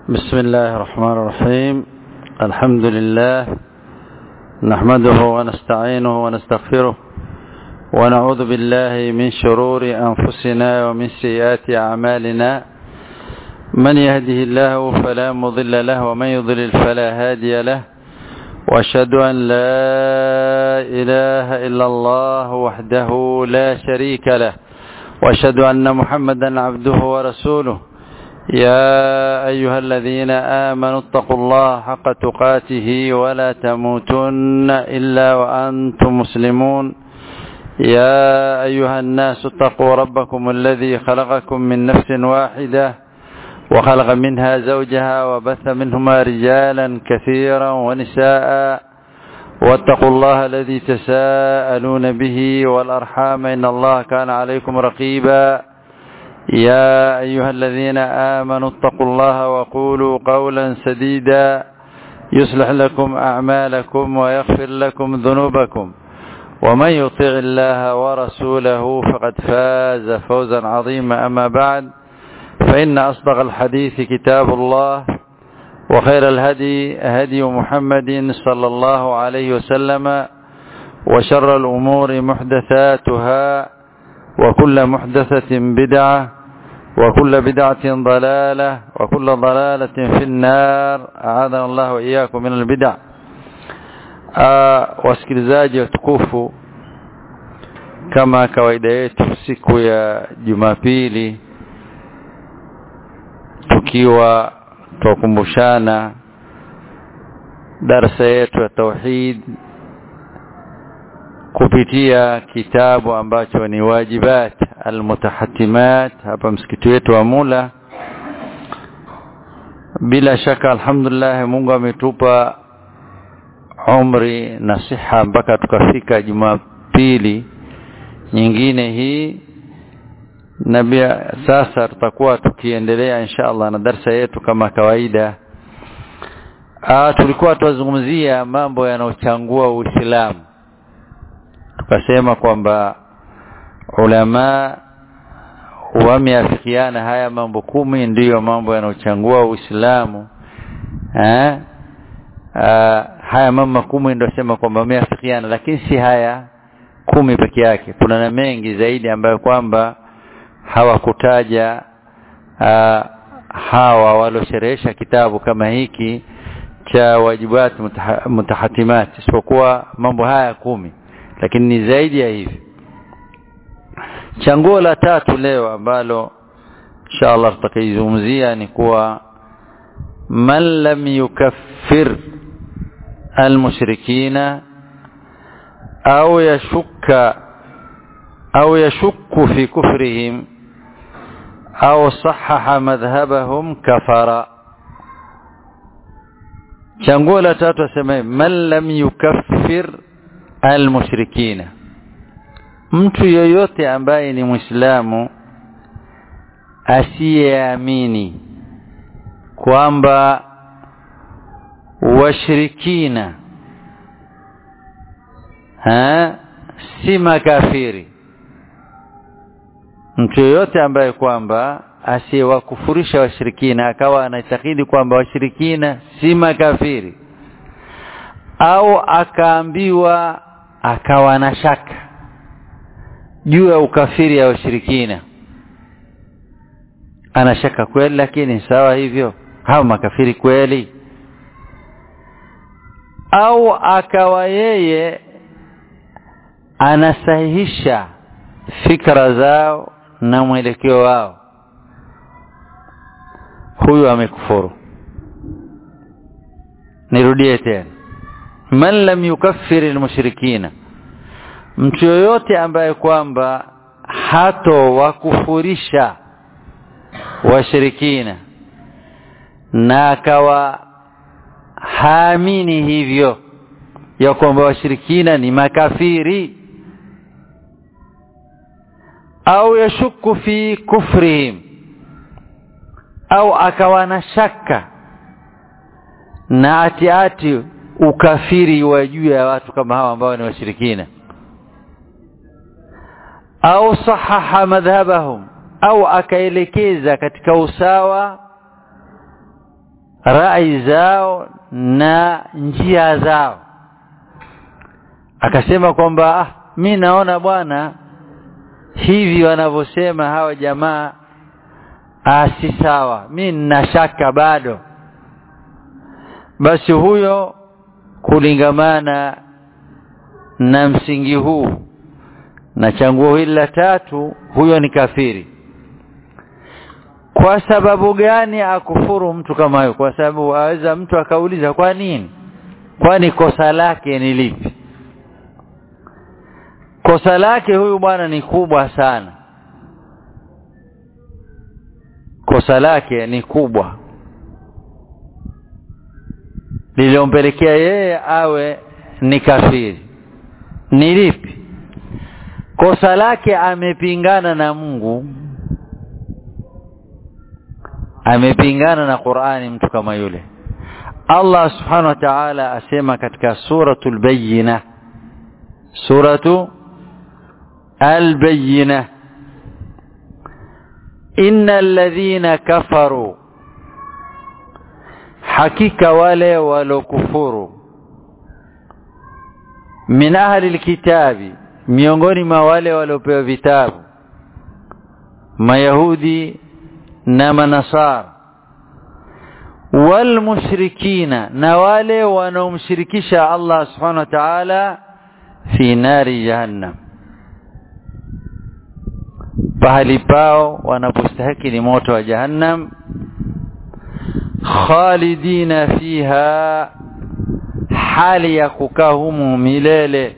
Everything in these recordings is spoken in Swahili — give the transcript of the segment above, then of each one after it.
بسم الله الرحمن الرحيم الحمد لله نحمده ونستعينه ونستغفره ونعوذ بالله من شرور أنفسنا ومن سيئات أعمالنا من يهده الله فلا مضل له ومن يضلل فلا هادي له واشهد أن لا إله إلا الله وحده لا شريك له واشهد أن محمدا عبده ورسوله يا أيها الذين آمنوا اتقوا الله حق تقاته ولا تموتن إلا وأنتم مسلمون يا أيها الناس اتقوا ربكم الذي خلقكم من نفس واحدة وخلق منها زوجها وبث منهما رجالا كثيرا ونساء واتقوا الله الذي تساءلون به والأرحام إن الله كان عليكم رقيبا يا أيها الذين آمنوا اتقوا الله وقولوا قولا سديدا يصلح لكم أعمالكم ويغفر لكم ذنوبكم ومن يطع الله ورسوله فقد فاز فوزا عظيما أما بعد فإن أصدق الحديث كتاب الله وخير الهدي هدي محمد صلى الله عليه وسلم وشر الأمور محدثاتها وكل محدثة بدعة وكل بدعة ضلالة وكل ضلالة في النار أعاذنا الله وإياكم من البدع wasikilizaji watukufu kama kawaida yetu siku ya Jumapili tukiwa tukumbushana darasa yetu ya tauhid kupitia kitabu ambacho ni wajibat almutahatimat hapa msikiti wetu wa Mula bila shaka alhamdulillah Mungu ametupa umri na siha mpaka tukafika Jumapili nyingine hii na bia sasa tutakuwa tukiendelea insha Allah na darsa yetu kama kawaida ah tulikuwa tuzungumzia mambo yanayochangua Uislamu tukasema kwamba ulama wameafikiana haya mambo kumi ndiyo mambo yanayochangua Uislamu eh haya mambo kumi ndio sema kwamba wameafikiana lakini si haya kumi peke yake kuna na mengi zaidi ambayo kwamba hawakutaja hawa waliosherehesha kitabu kama hiki cha wajibat mutahatimat isipokuwa mambo haya kumi lakini ni zaidi ya hivi changuo la tatu leo ambalo inshallah tutakaizungumzia ni kuwa man lam yukaffir almushrikina au yashukka au yashukku fi kufrihim au sahaha madhhabahum kafara changuo la tatu asema man lam yukaffir almushrikina mtu yoyote ambaye ni muislamu asiyeamini kwamba washirikina ha si makafiri mtu yoyote ambaye kwamba asiyewakufurisha washirikina akawa anaitakidi kwamba washirikina si makafiri au akaambiwa akawa na shaka juu ya ukafiri ya washirikina ana shaka kweli lakini sawa hivyo hao makafiri kweli au akawa yeye anasahihisha fikra zao na mwelekeo wao huyu amekufuru nirudie tena man lam yukaffir almushrikina mtu yoyote ambaye kwamba hato wakufurisha washirikina na akawa haamini hivyo ya kwamba washirikina ni makafiri au yashuku fi kufrihim au akawa na shaka na atiati ukafiri wa juu ya watu kama hawa ambao ni washirikina au sahaha madhhabahum au akaelekeza katika usawa rai zao na njia zao akasema kwamba ah mi naona bwana hivi wanavyosema hawa jamaa ah si sawa mi nina shaka bado basi huyo kulingamana na msingi huu na changuo hili la tatu huyo ni kafiri kwa sababu gani akufuru mtu kama huyo kwa sababu aweza mtu akauliza kwa nini kwani kosa lake ni lipi kosa lake huyu bwana ni kubwa sana kosa lake ni kubwa lililompelekea yeye awe ni kafiri ni lipi kosa lake amepingana na Mungu amepingana na Qur'ani mtu kama yule Allah subhanahu wa ta'ala asema katika suratul bayyina suratu al-bayyina innal ladhina kafaru hakika wale walokufuru min ahli alkitabi miongoni mwa wale waliopewa vitabu mayahudi na manasara walmushrikina na wale wanaomshirikisha Allah subhanahu wa ta'ala fi nari jahannam pahali pao wanapostahiki ni moto wa jahannam khalidina fiha hali ya kukaa humu milele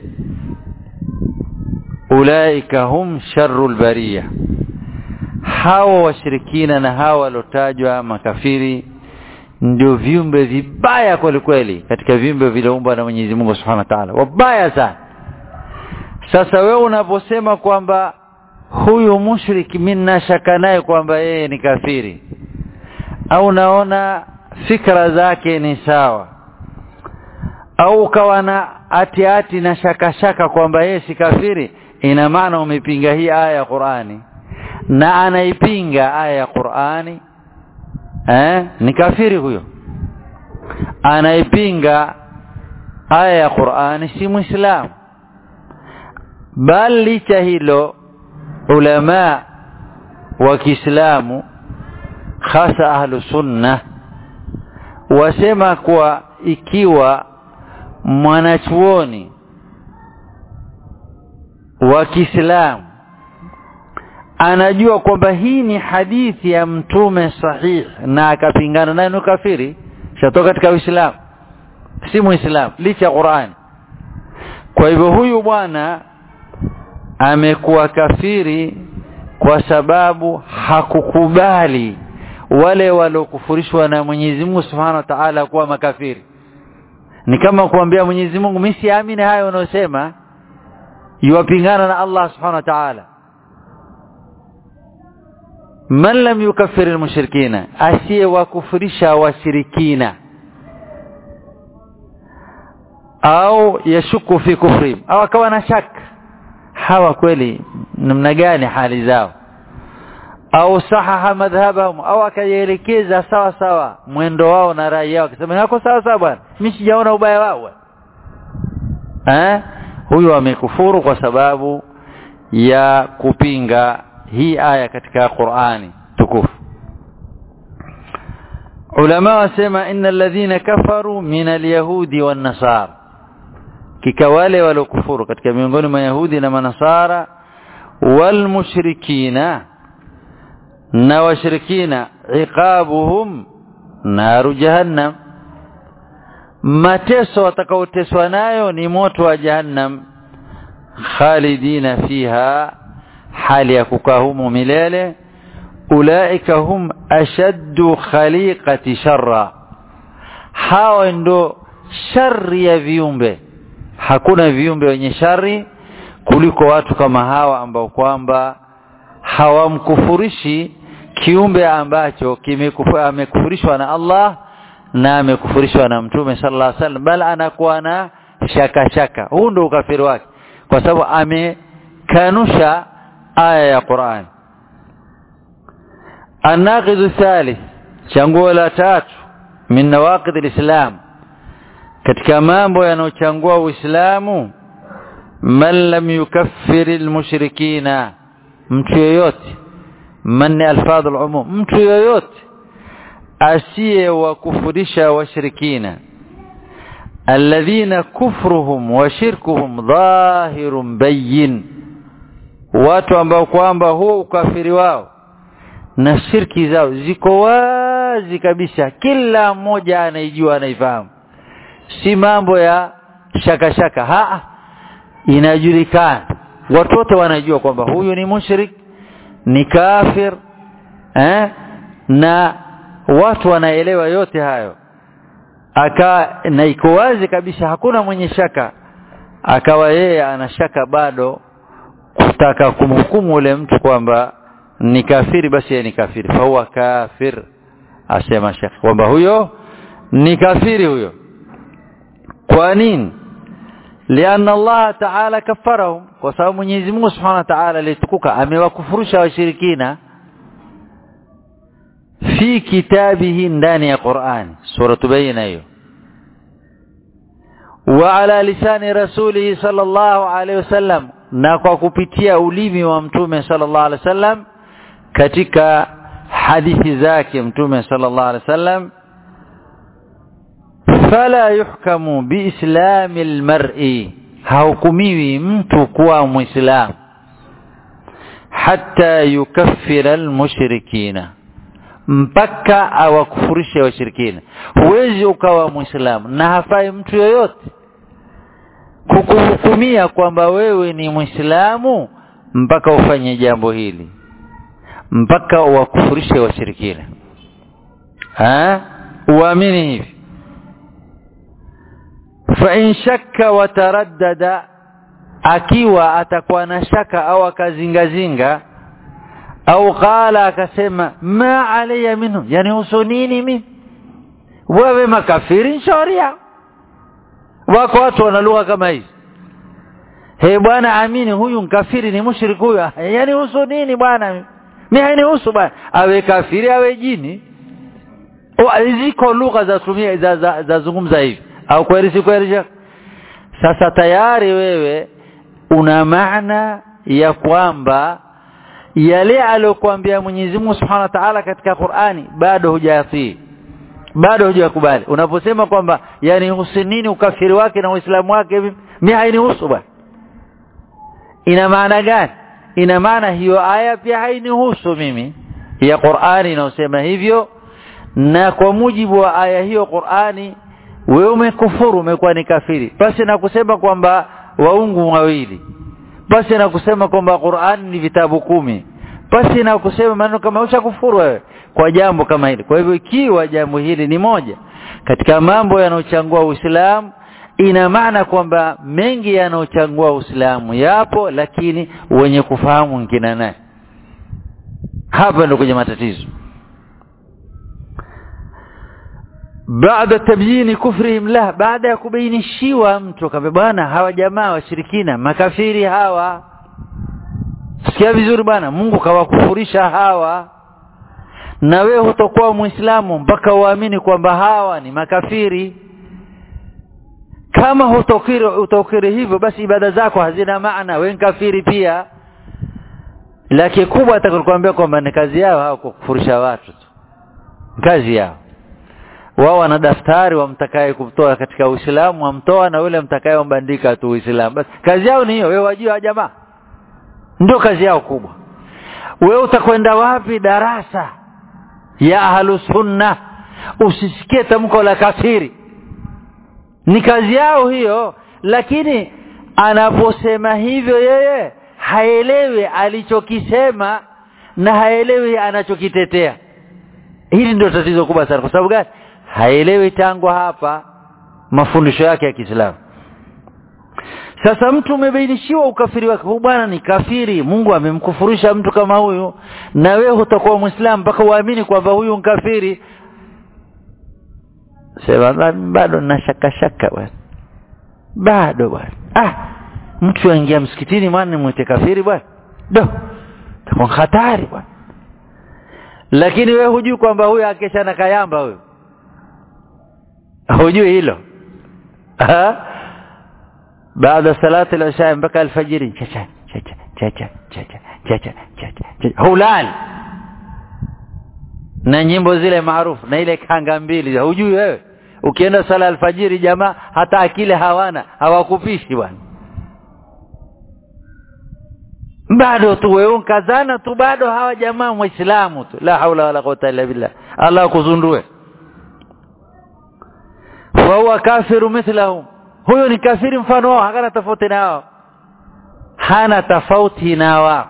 ulaika hum sharrul bariya hawa washirikina na hawa walotajwa makafiri ndio viumbe vibaya kweli kweli katika viumbe vilioumbwa na Mwenyezi Mungu Subhanahu wa Ta'ala wabaya sana sasa wewe unaposema kwamba huyu mushrik mimi shaka naye kwamba yeye ni kafiri au naona fikra zake ni sawa au ukawa na ati ati na shaka shaka kwamba yeye si kafiri ina maana umepinga hii aya ya Qur'ani na anaipinga aya ya Qur'ani eh ni kafiri huyo anaipinga aya ya Qur'ani si muislamu bali licha hilo ulama wa Kiislamu hasa ahlu sunna wasema kwa ikiwa mwanachuoni wa Kiislamu anajua kwamba hii ni hadithi ya mtume sahihi na akapingana nayo ni kafiri shatoka katika Uislamu si muislamu licha ya Qur'an kwa hivyo huyu bwana amekuwa kafiri kwa sababu hakukubali wale waliokufurishwa na Mwenyezi Mungu Subhanahu wa Ta'ala kuwa makafiri ni kama kuambia Mwenyezi Mungu mimi siamini hayo unayosema yuwapingana na Allah Subhanahu wa Ta'ala man lam yukaffir almushrikina asiye wakufurisha washirikina au yashuku fi kufrihim au akawa na shaka hawa kweli namna gani hali zao au sahaha madhhabahum au akaelekeza sawa sawa mwendo wao na rai yao akisema yako sawa sawa bwana mimi sijaona ubaya wao eh huyu amekufuru kwa sababu ya kupinga hii aya katika Qur'ani tukufu ulama wasema innal ladhina kafaru min alyahudi wan nasara kika wale waliokufuru katika miongoni mwa yahudi na manasara wal mushrikina na washirikina iqabuhum naru jahannam mateso watakaoteswa nayo ni moto wa jahannam khalidina fiha hali ya kukaa humo milele ulaika hum ashaddu khaliqati sharra hao ndo shari ya viumbe hakuna viumbe wenye shari kuliko watu kama hawa ambao kwamba hawamkufurishi kiumbe ambacho amekufurishwa na Allah na amekufurishwa na Mtume sallallahu alaihi wasallam bali anakuwa na shaka shaka huu ndio ukafiri wake kwa sababu amekanusha aya ya Qur'an الناقض الثالث changuo la tatu min nawaqid alislam katika mambo yanayochangua uislamu man lam yukaffir almushrikina mtu yoyote man alfadh alumum mtu yoyote asiye wakufurisha washirikina alladhina kufruhum wa shirkuhum dhahirun bayyin watu ambao kwamba huo ukafiri wao na shirki zao ziko wazi kabisa kila mmoja anaijua anaifahamu si mambo ya shaka shaka ha inajulikana watu wote wanajua kwamba huyu ni mushrik ni kafir eh na watu wanaelewa yote hayo aka na iko wazi kabisa hakuna mwenye shaka akawa yeye ana shaka bado kutaka kumhukumu ule mtu kwamba ni kafiri basi yeye ni kafiri fahuwa kafir asema shekh kwamba huyo ni kafiri huyo kwa nini lianna Allah ta'ala kafarahum kwa sababu Mwenyezi Mungu Subhanahu wa Ta'ala alitukuka amewakufurusha washirikina fi kitabihi ndani ya Qur'an sura tubayina hiyo wa ala lisani rasulihi sallallahu alayhi wasallam na kwa kupitia ulimi wa mtume sallallahu alaihi wasallam katika hadithi zake mtume sallallahu alaihi wasallam fala yuhkamu biislami almar'i hahukumiwi mtu kuwa muislamu hatta yukaffira almushrikina mpaka awakufurishe washirikina huwezi ukawa muislamu na hafai mtu yoyote kukuhukumia kwamba wewe ni muislamu mpaka ufanye jambo hili mpaka uwakufurishe washirikina ha uamini hivi fa in shakka wa taraddada akiwa atakuwa na shaka au akazingazinga au qala akasema ma alayya minhu yani husu nini mimi wewe makafiri sharia wako watu wana lugha kama hizi he bwana amini huyu mkafiri ni mushrik huyu yani husu nini bwana mimi hainihusu bwana awe kafiri awe jini ziko lugha za tumia za, za, za zungumza hivi au kweli si kweli sasa tayari wewe una maana ya kwamba yale aliyokuambia Mwenyezi Mungu Subhanahu wa Ta'ala katika Qur'ani bado hujayatii bado hujakubali unaposema kwamba yani husinini ukafiri wake na uislamu wake mimi hainihusu bwana ina maana gani ina maana hiyo aya pia hainihusu mimi ya Qur'ani inayosema hivyo na kwa mujibu wa aya hiyo Qur'ani wewe umekufuru umekuwa ni kafiri basi na kusema kwamba waungu wawili basi na kusema kwamba Qur'ani ni vitabu kumi basi na kusema maneno kama ushakufuru wewe kwa jambo kama hili kwa hivyo ikiwa jambo hili ni moja katika mambo yanayochangua Uislamu ina maana kwamba mengi yanayochangua Uislamu yapo lakini wenye kufahamu ngina naye hapa ndio kwenye matatizo baada tabyini kufrihim la baada ya kubainishiwa mtu kama bwana hawa jamaa washirikina makafiri hawa sikia vizuri bwana Mungu kawakufurisha hawa na wewe hutakuwa muislamu mpaka uamini kwamba hawa ni makafiri kama hutokiri utokiri hivyo basi ibada zako hazina maana wewe kafiri pia la kikubwa atakwambia kwamba ni kazi yao hao kukufurisha watu tu kazi yao wao wana daftari wamtakaye kumtoa katika Uislamu wamtoa na yule mtakaye wambandika tu Uislamu basi kazi yao ni hiyo wewe wajua jamaa ndio kazi yao kubwa wewe utakwenda wapi darasa ya ahlus sunna usisikie tamko la kafiri ni kazi yao hiyo lakini anaposema hivyo yeye haelewi alichokisema na haelewi anachokitetea hili ndio tatizo kubwa sana kwa sababu gani haelewi tangu hapa mafundisho yake ya Kiislamu sasa mtu umebainishiwa ukafiri wake huyu bwana ni kafiri Mungu amemkufurisha mtu kama huyu na wewe utakuwa muislamu mpaka uamini kwamba huyu kafiri sema bado na shaka shaka bwana bado bwana ah mtu aingia msikitini maana mwite kafiri bwana do takuwa hatari bwana lakini wewe hujui kwamba huyu akesha na kayamba huyu hujui hilo baada salati al-isha mpaka alfajiri chacha chacha chacha chacha chacha chacha hulal na nyimbo zile maarufu na ile kanga mbili hujui wewe ukienda sala alfajiri jamaa hata akili hawana hawakupishi bwana bado tu wewe kazana tu bado hawa jamaa muislamu tu la haula wala quwwata illa billah Allah kuzundue fa huwa kafiru mithlahum huyo ni kafiri mfano wao hakana tofauti nao hana tofauti na wao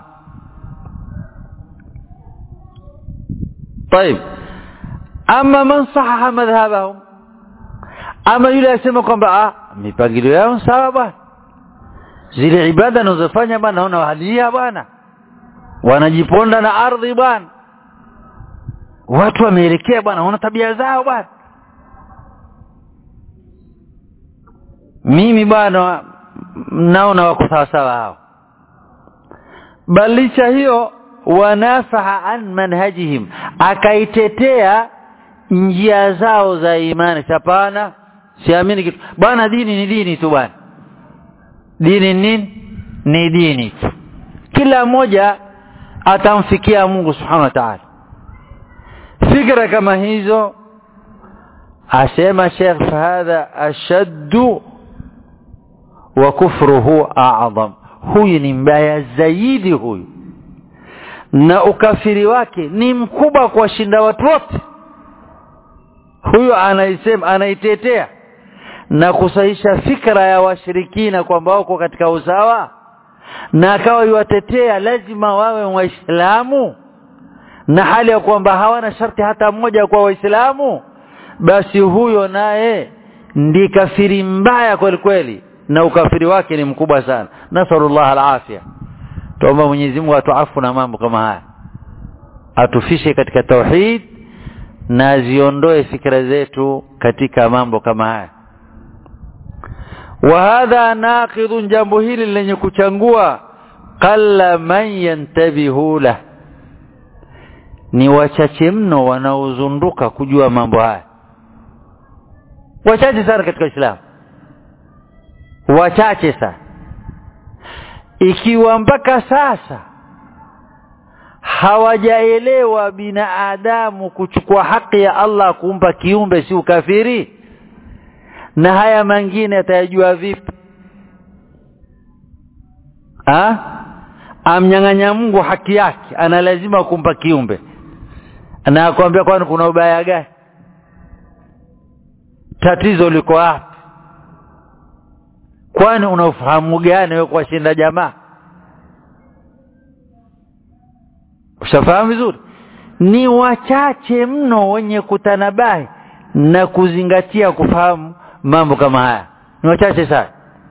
طيب ama man sahaha madhhabahum ama yule asema kwamba ah mipangilio yao sawa bwana zile ibada anazofanya bwana naona wahalia bwana wanajiponda na ardhi bwana watu wameelekea bwana wana tabia zao bwana mimi bwana naona wako sawa sawa hao balisha hiyo wanafaha an manhajihim akaitetea njia zao za imani hapana siamini kitu bwana dini ni dini tu bwana dini nini ni dini tu kila mmoja atamfikia Mungu subhanahu wa ta'ala fikra kama hizo asema Sheikh fahadha ashaddu wa kufruhu a'zam huyu ni mbaya zaidi huyu na ukafiri wake ni mkubwa kwa shinda watu wote huyu anaisema anaitetea na kusahisha fikra ya washirikina kwamba wako katika usawa na akawa yuwatetea lazima wawe waislamu na hali ya kwamba hawana sharti hata mmoja kwa waislamu basi huyo naye ndi kafiri mbaya kweli kweli na ukafiri wake ni mkubwa sana nasallallahu alafia tuomba Mwenyezi Mungu atuafu na mambo kama haya atufishe katika tauhid na ziondoe fikra zetu katika mambo kama haya wa hadha naqidun jambo hili lenye kuchangua qalla man yantabihu la ni wachache mno wanaozunduka kujua mambo haya wachache sana katika Uislamu wachache sana ikiwa mpaka sasa hawajaelewa binadamu kuchukua haki ya Allah kumpa kiumbe si ukafiri na haya mengine atayajua vipi ha? amnyang'anya Mungu haki yake ana lazima kumpa kiumbe na akwambia kwani kuna ubaya gani tatizo liko wapi kwani una ufahamu gani wewe kuwashinda jamaa ushafahamu vizuri ni wachache mno wenye kutanabahi na kuzingatia kufahamu mambo kama haya ni wachache sana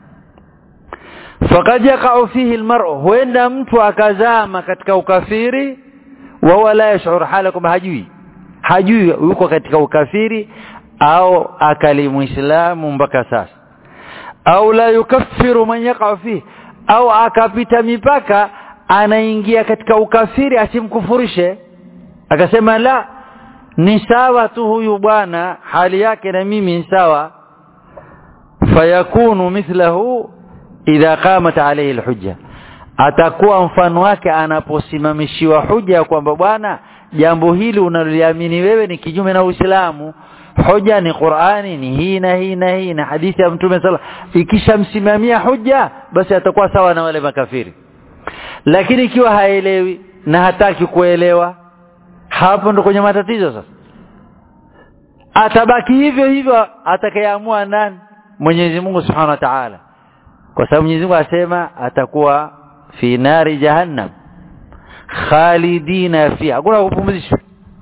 faqad yaqa'u fihi almar'u huenda mtu akazama katika ukafiri wa wala yash'ur halakum hajui hajui yuko katika ukafiri au akali muislamu mpaka sasa au la yukaffiru man yaqa fi au akapita mipaka anaingia katika ukafiri asimkufurishe akasema la ni sawa tu huyu bwana hali yake na mimi ni sawa fayakunu mithlahu idha qamat alayhi alhujja atakuwa mfano wake anaposimamishiwa huja kwamba bwana jambo hili unaloliamini wewe ni kinyume na Uislamu hoja ni Qur'ani ni hii na hii na hii na hadithi ya Mtume sala ikishamsimamia hoja basi atakuwa sawa na wale makafiri lakini ikiwa haelewi na hataki kuelewa hapo ndo kwenye matatizo sasa atabaki hivyo hivyo atakayeamua nani Mwenyezi Mungu Subhanahu wa Ta'ala kwa sababu Mwenyezi Mungu asema atakuwa fi nari jahannam khalidina fiha hakuna kupumzishwa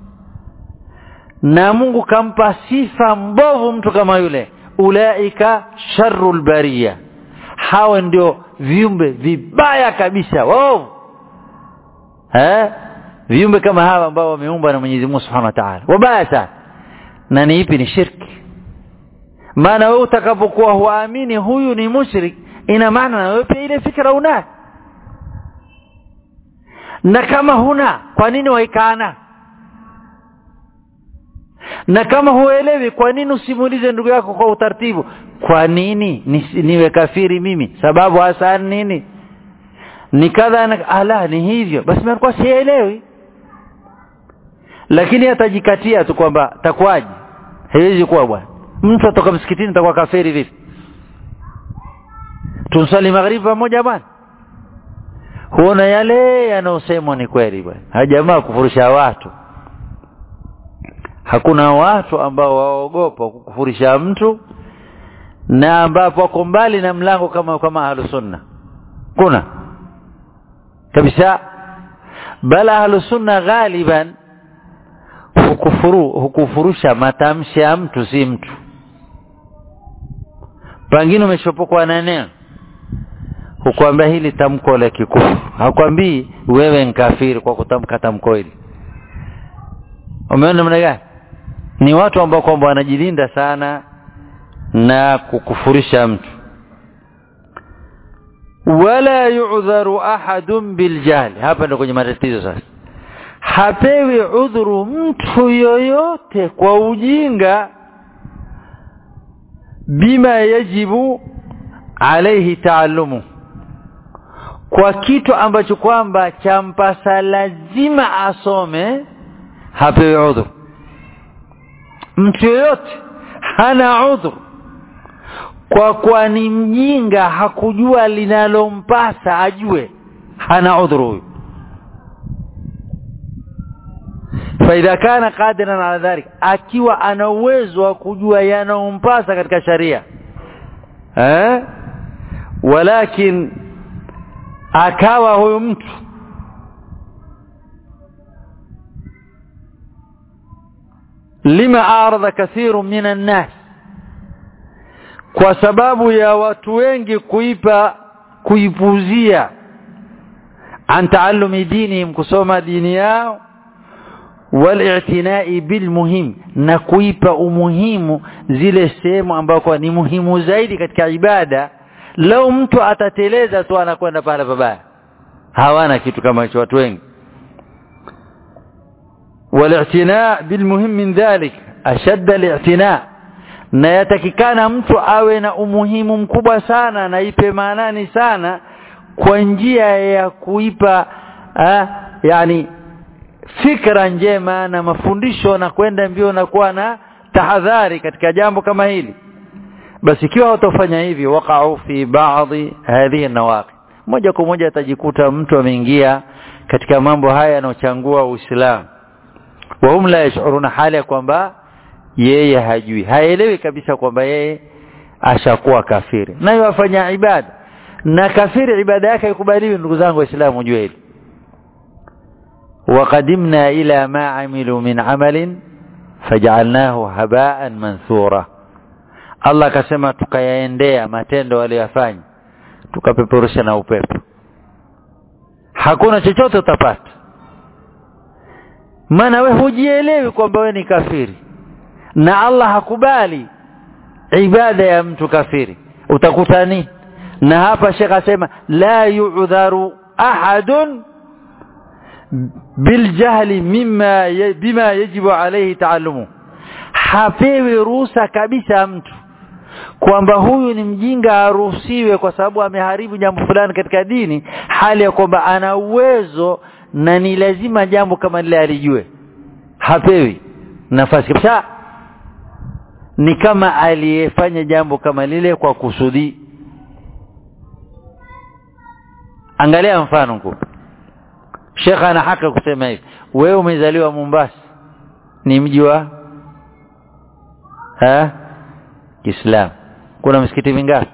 na Mungu kampa sifa mbovu mtu kama yule ulaika sharrul bariya hawa ndio viumbe vibaya kabisa wao eh viumbe kama hawa ambao wameumbwa na Mwenyezi Mungu Subhanahu wa Ta'ala wabaya sana na ni ipi ni shirki maana wewe utakapokuwa huamini huyu ni mushrik ina maana na wewe pia ile fikra una na kama huna kwa nini waikana na kama huelewi kwa nini usimuulize ndugu yako kwa utaratibu kwa nini Nis, niwe kafiri mimi sababu hasa nini ni kadha na ala ni hivyo basi mimi sielewi lakini atajikatia tu kwamba takwaje haiwezi kuwa bwana mtu atoka msikitini atakuwa kafiri vipi tumsali magharibi pamoja bwana huona yale yanayosemwa ni kweli bwana hajamaa kufurisha watu hakuna watu ambao waogopa kukufurisha mtu na ambapo wako mbali na mlango kama kama ahlus sunna kuna kabisa bala ahlus sunna ghaliban hukufuru hukufurusha matamshi ya mtu si mtu pengine umeshopokwa na neno hukwambia hili tamko la kikufuru hakwambii wewe nkafiri kwa kutamka tamko hili umeona namna gani ni watu ambao kwamba wanajilinda sana na kukufurisha mtu wala yu'dharu ahadun biljahli hapa ndio kwenye matatizo sasa hapewi udhuru mtu yoyote kwa ujinga bima yajibu alaihi taallumu kwa kitu ambacho kwamba champasa lazima asome hapewi udhuru mtu yoyote hana udhuru kwa kuwa ni mjinga hakujua linalompasa ajue hana udhuru huyu faidha kana qadiran ala dhalik akiwa ana uwezo wa kujua yanayompasa katika sharia eh walakin akawa huyu mtu lima aradha kathiru minan nas kwa sababu ya watu wengi kuipa kuipuzia an taallumi dinihim kusoma dini yao wal-i'tina'i bil muhim na kuipa umuhimu zile sehemu ambako ni muhimu zaidi katika ibada lau mtu atateleza tu anakwenda pale pabaya hawana kitu kama hicho watu wengi wal-i'tina' bil muhim min dhalik ashadda al-i'tina' na yatakikana mtu awe na umuhimu mkubwa sana na ipe maanani sana kwa njia ya kuipa ah, yani fikra njema na mafundisho na kwenda mbio na kuwa na tahadhari katika jambo kama hili basi ikiwa watafanya hivi waqa'u fi ba'dhi hadhihi nawaqi moja kwa moja atajikuta mtu ameingia katika mambo haya yanayochangua Uislamu wa hum la yash'uruna hali ya kwamba yeye hajui haelewi kabisa kwamba yeye ashakuwa kafiri nayo afanya ibada na kafiri ibada yake haikubaliwi ndugu zangu waislamu jue hili وقدمنا إلى ما عملوا من عمل فجعلناه هباء منثورا Allah akasema tukayaendea matendo waliyofanya tukapeperusha na upepo hakuna chochote utapata maana we hujielewi kwamba we ni kafiri na Allah hakubali ibada ya mtu kafiri utakuta nini na hapa Sheikh asema la yu'dharu ahadun biljahli mimma bima yajibu alayhi taallumu hapewi ruhusa kabisa mtu kwamba huyu ni mjinga aruhusiwe kwa sababu ameharibu jambo fulani katika dini hali ya kwamba ana uwezo na ni lazima jambo kama lile alijue hapewi nafasi kabisa ni kama aliyefanya jambo kama lile kwa kusudi angalia mfano mkubwa Sheikh ana haki kusema hivi wewe umezaliwa Mombasa ni mji wa ha Islam kuna msikiti mingapi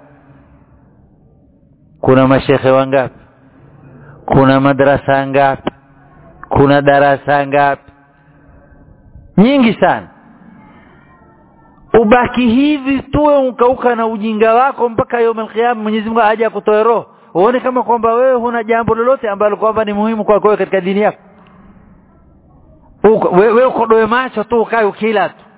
kuna mashekhe wangapi kuna madrasa ngapi kuna darasa ngapi nyingi sana ubaki hivi tuwe ukauka na ujinga wako mpaka yom alqiyama Mwenyezi Mungu aje akutoe roho uone kama kwamba wewe huna jambo lolote ambalo kwamba ni muhimu kwako wewe katika dini yako uko wewe ukodoe macho tu ukae ukila tu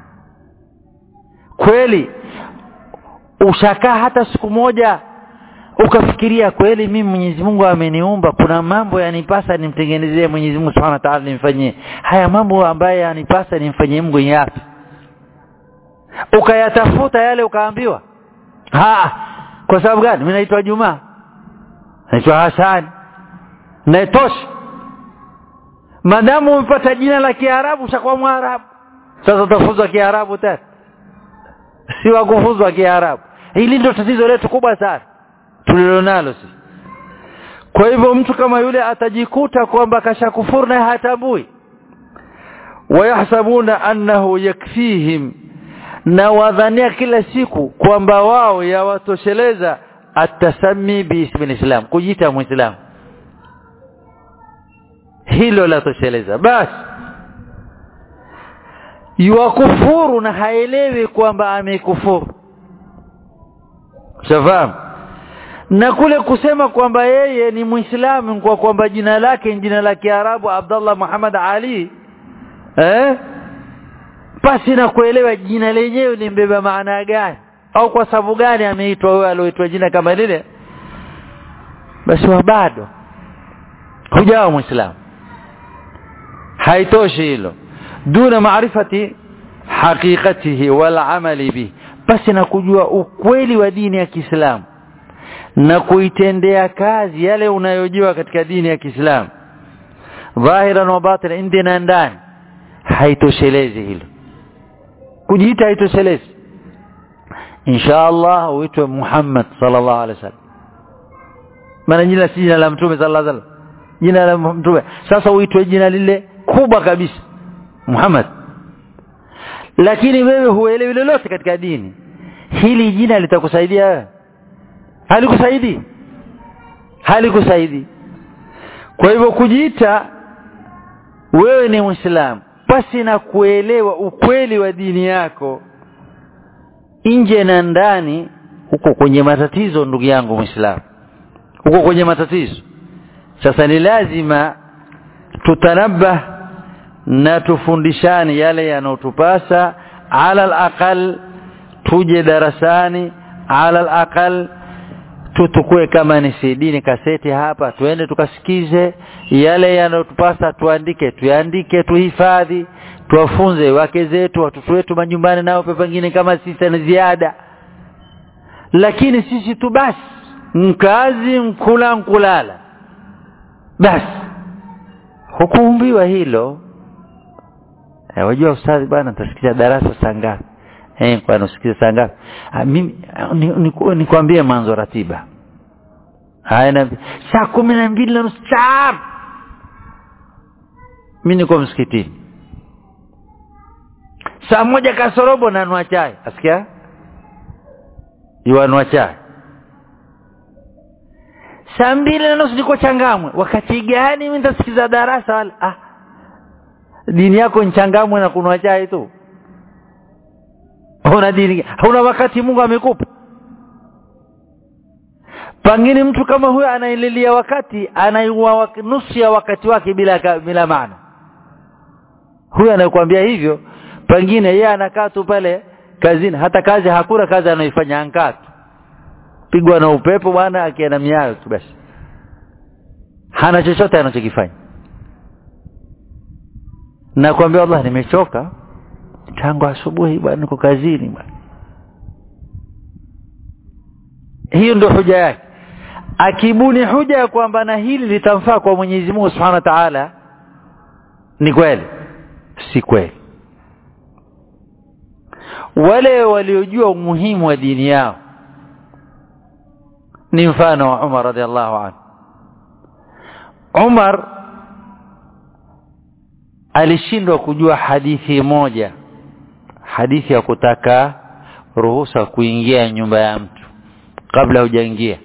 kweli ushakaa hata siku moja ukafikiria kweli mimi Mwenyezi Mungu ameniumba kuna mambo yanipasa nimtengenezee Mwenyezi Mungu Subhanahu wa Ta'ala nimfanyie haya mambo ambayo yanipasa nimfanyie Mungu yapi ukayatafuta yale ukaambiwa ha kwa sababu gani mimi naitwa Juma naitwa Hassan naitosha madamu umepata jina la Kiarabu ushakuwa Mwarabu sasa utafuzwa Kiarabu tena si wa kufuzwa Kiarabu hili ndio tatizo letu kubwa sana tulilonalo sisi kwa hivyo mtu kama yule atajikuta kwamba kashakufuru na hatambui wayahsabuna annahu yakfihim na wadhania kila siku kwamba wao yawatosheleza atasami biismi lislam kujiita muislamu hilo la tosheleza basi yuwakufuru na haelewi kwamba amekufuru shafahamu na kule kusema kwamba yeye ni muislamu kwa kwamba jina lake ni jina la Kiarabu Abdullah Muhammad Ali eh basi na kuelewa jina lenyewe limbeba maana gani au kwa sababu gani ameitwa huyo alioitwa jina kama lile basi wa bado hujawa muislamu haitoshi hilo duna maarifati haqiqatihi wal amali bi basi na kujua ukweli wa dini ya Kiislamu na kuitendea kazi yale unayojua katika dini ya Kiislamu dhahiran wa batina nje na ndani haitoshelezi hilo kujiita haitoshelezi insha Allah uitwe Muhammad sallallahu alaihi wasallam maana jina si jina la mtume sallallahu alaihi wasallam jina la mtume sasa uitwe jina lile kubwa kabisa Muhammad lakini wewe huelewi lolote katika dini hili jina litakusaidia wewe halikusaidii halikusaidii kwa hivyo kujiita wewe ni muislamu pasi na kuelewa ukweli wa dini yako nje na ndani huko kwenye matatizo ndugu yangu muislamu huko kwenye matatizo sasa ni lazima tutanabah na tufundishane yale yanayotupasa ala alaqal tuje darasani ala alaqal tutukue kama ni CD ni kaseti hapa tuende tukasikize yale yanayotupasa tuandike tuandike tuhifadhi tuwafunze wake zetu watoto wetu majumbani nao pengine kama sisi na ziada lakini sisi tu basi mkazi mkula mkulala basi hukuumbiwa hilo e, wajua ustadhi bwana nitasikiza darasa saa ngapi eh kwa nusikiza saa ngapi mimi nikwambie ni, ni mwanzo ratiba haya na saa kumi na mbili na nusu saa mimi niko msikitini saa moja kasorobo nanua chai asikia yuanua chai saa mbili na nusu niko changamwe wakati gani mimi nitasikiza darasa wala ah dini yako nchangamwe na kunwa chai tu huna dini huna wakati Mungu amekupa pengine mtu kama huyo anaililia wakati anaiua nusu ya wakati wake bila bila maana huyo anayekwambia hivyo pengine yeye anakaa tu pale kazini hata kazi hakuna kazi anaifanya ankaa tu pigwa na upepo bwana akienda miayo tu basi hana chochote anachokifanya na kuambia Allah nimechoka tangu asubuhi bwana niko kazini bwana hiyo ndio hoja yake akibuni hoja ya kwamba na hili litamfaa kwa Mwenyezi Mungu Subhanahu wa Ta'ala ni kweli si kweli wale waliojua umuhimu wa dini yao ni mfano wa Umar radhiallahu anhu Umar alishindwa kujua hadithi moja hadithi ya kutaka ruhusa kuingia nyumba ya mtu kabla hujaingia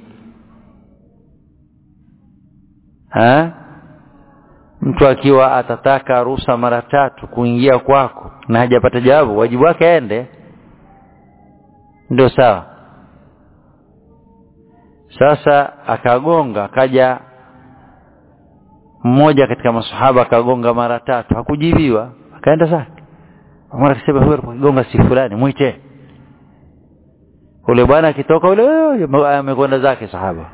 ha mtu akiwa atataka ruhusa mara tatu kuingia kwako na hajapata jawabu wajibu wake aende ndio sawa sasa akagonga akaja mmoja katika masahaba akagonga mara tatu hakujibiwa akaenda zake Umar akasema huyo aligonga si fulani muite ule bwana akitoka ule amekwenda zake sahaba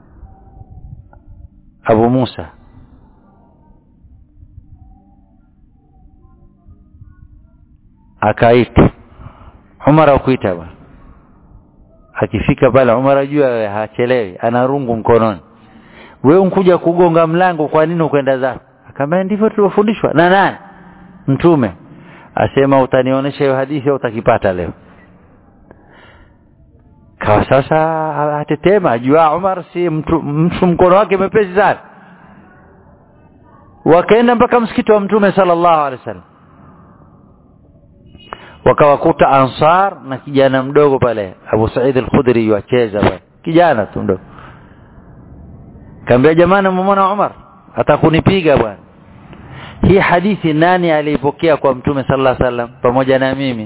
Abu Musa akaita Umar akuita bwana akifika pale Umar ajua hachelewi ana rungu mkononi wewe unkuja kugonga mlango kwa nini ukwenda zako akamwambia ndivyo tulivyofundishwa na nani mtume asema utanionyesha hiyo hadithi au utakipata leo kawa sasa atetema ajua Umar si mtu, mtu mkono wake mepesi sana wakaenda mpaka msikiti wa mtume sallallahu alaihi wasallam wakawakuta ansar na kijana mdogo pale Abu Said al-Khudri yuacheza pale kijana tu mdogo kaambia jamani mmeona Umar atakunipiga bwana hii hadithi nani aliipokea kwa mtume sallallahu alaihi wasallam pamoja na mimi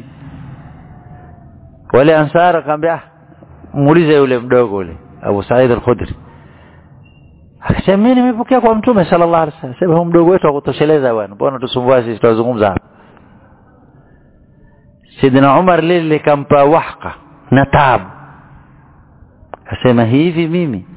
wale ansar akamwambia muulize yule mdogo yule Abu Said al-Khudri akasema mimi nimepokea kwa mtume sallallahu alaihi wasallam sema mdogo wetu akutosheleza bwana mbona tusumbua sisi tutazungumza hapa Sidina Umar lile likampa wahka na taabu akasema hivi mimi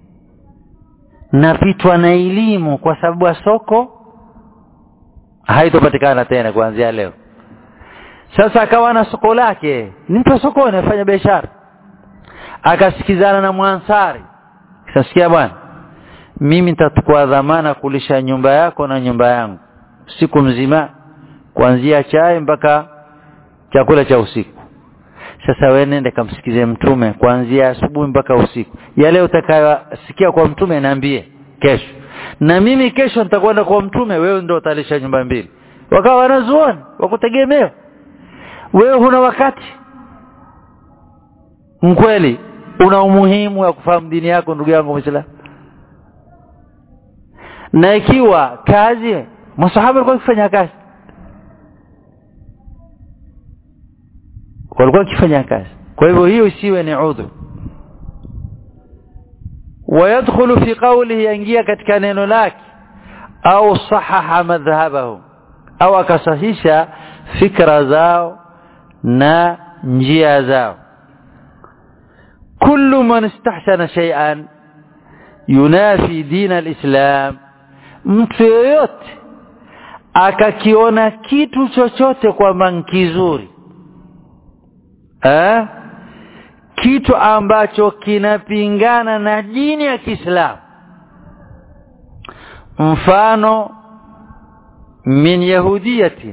napitwa na elimu kwa sababu ya soko haitopatikana tena kuanzia leo sasa akawa na soko lake ni mtu sokoni afanya biashara akasikizana na mwansari sasikia bwana mimi nitachukua dhamana kulisha nyumba yako na nyumba yangu siku mzima kuanzia chai mpaka chakula cha usiku sasa wewe nende kamsikize mtume kuanzia asubuhi mpaka usiku yale utakayosikia kwa mtume niambie kesho na mimi kesho nitakwenda kwa mtume wewe ndio utalisha nyumba mbili wakawa wanazuoni wakutegemea wewe huna wakati mkweli una umuhimu wa kufahamu dini yako ndugu yangu Muislamu na ikiwa kazi masahaba walikuwa wakifanya kazi walikuwa wakifanya kazi kwa hivyo hiyo isiwe ni udhu ويدخل في قوله ينجيا katika neno lake au sahaha madhhabahu au akasahisha fikra zao na njia zao kullu man istahsana shay'an yunafi din alislam mtu yoyote akakiona kitu chochote kwamba kizuri eh kitu ambacho kinapingana na dini ya Kiislamu mfano min yahudiyatin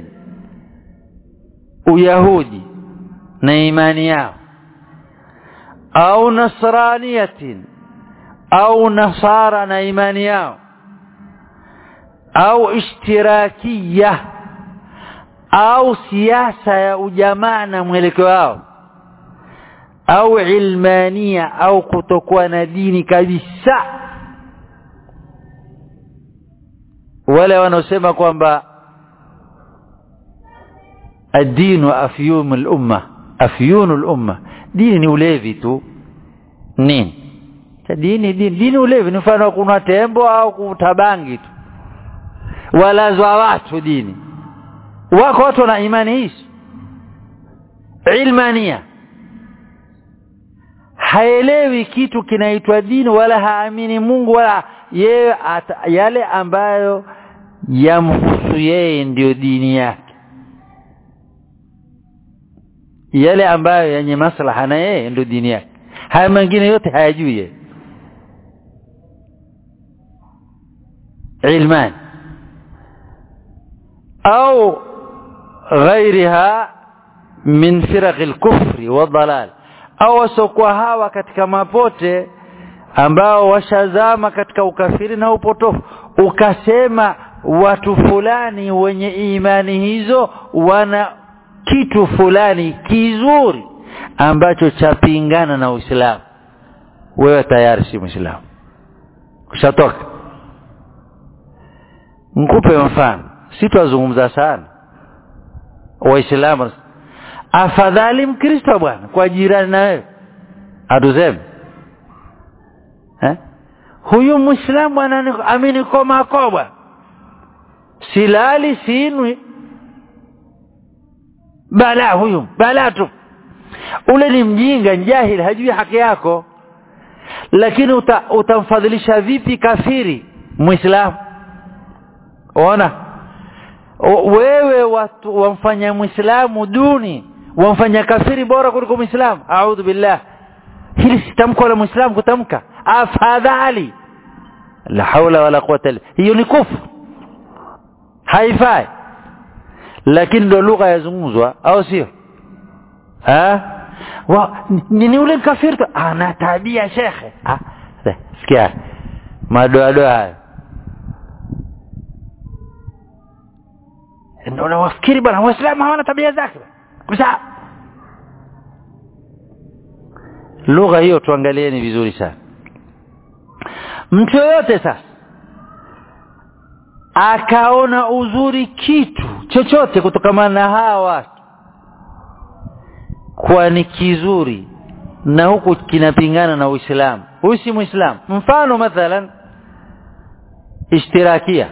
uyahudi na imani yao au nasraniyatin au nasara na imani yao au ishtirakiya au siasa ya ujamaa na mwelekeo wao au ilmania au kutokuwa na dini kabisa wale wanaosema kwamba الدين afyum al-umma afyun al-umma dini ni ulevi tu nini dini dini dini ulevi ni mfano kuna tembo au kutabangi tu walazwa watu dini wako watu wana imani hizo ilmania haelewi kitu kinaitwa dini wala haamini Mungu wala yeye yale ambayo yamhusu yeye ndiyo dini yake yale ambayo yenye maslaha na yeye ndio dini yake haya mengine yote hayajui yeye ilman au غيرها من فرق الكفر والضلال au wasokuwa hawa katika mapote ambao washazama katika ukafiri na upotofu ukasema watu fulani wenye imani hizo wana kitu fulani kizuri ambacho chapingana na Uislamu wewe tayari si Muislamu ushatoka nikupe mfano sitwazungumza sana waislamu afadhali mkristo bwana kwa jirani na wewe atuseme eh? huyu muislamu amini koma bwana silali sinwi bala huyu bala tu ule ni mjinga jahil hajui haki yako lakini uta, utamfadhilisha vipi kafiri muislamu ona wewe watu wamfanya muislamu duni wamfanya kafiri bora kuliko muislamu a'udhu billah hili si tamko la muislamu kutamka afadhali la haula wala quwwata illa hiyo ni kufru haifai lakini ndio lugha yazungumzwa au sio ah wa ni ule kafiri ana tabia shekhe ah sikia madoadoa hayo ndio nawafikiri bwana waislamu hawana tabia zake kabisa lugha hiyo tuangalieni vizuri sana mtu yoyote sasa akaona uzuri kitu chochote kutokana na hawa watu kuwa ni kizuri na huku kinapingana na Uislamu huyu si Muislamu mfano mathalan ishtirakia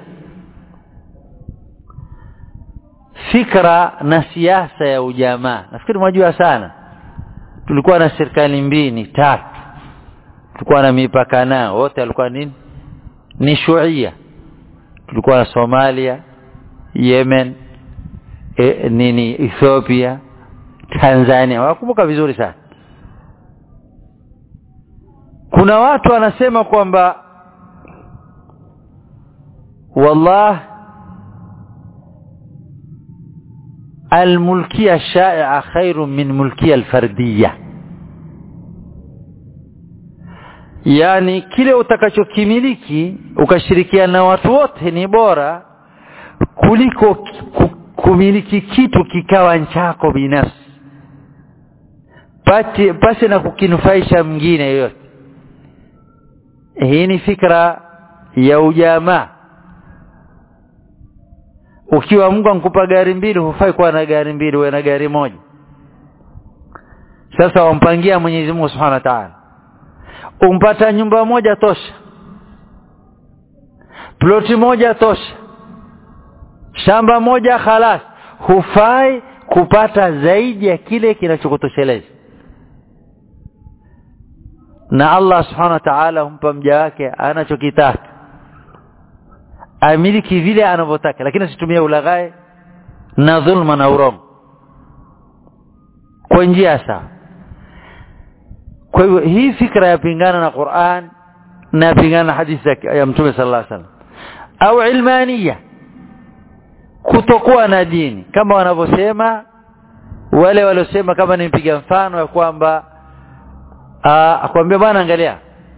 fikra na siasa ya ujamaa nafikiri mwajua sana tulikuwa na serikali mbili tatu tulikuwa na mipaka nao wote walikuwa nini ni shuia tulikuwa na Somalia Yemen e, nini Ethiopia Tanzania wakumbuka vizuri sana kuna watu wanasema kwamba wallah الملكية الشائعة خير من ملكية الفردية yani kile utakachokimiliki ukashirikiana na watu wote ni bora kuliko kumiliki kitu kikawa chako binafsi pati pasi na kukinufaisha mwingine yoyote hii ni fikra ya ujamaa ukiwa Mungu ankupa gari mbili hufai kuwa na gari mbili uwe na gari moja sasa wampangia Mwenyezi Mungu Subhanahu wa Ta'ala umpata nyumba moja tosha ploti moja tosha shamba moja khalas hufai kupata zaidi ya kile kinachokutosheleza na Allah subhanahu wa ta'ala humpa mja wake anachokitaka amiliki vile anavyotaka lakini asitumie ulaghai na dhulma na urongo kwa njia sawa kwa hivyo hii fikra yapingana na Qur'an na yapingana na hadithi ya Mtume sallallahu alaihi wasallam au ilmania kutokuwa na dini kama wanavyosema wale waliosema kama nimpiga mfano ya kwamba akwambia bwana angalia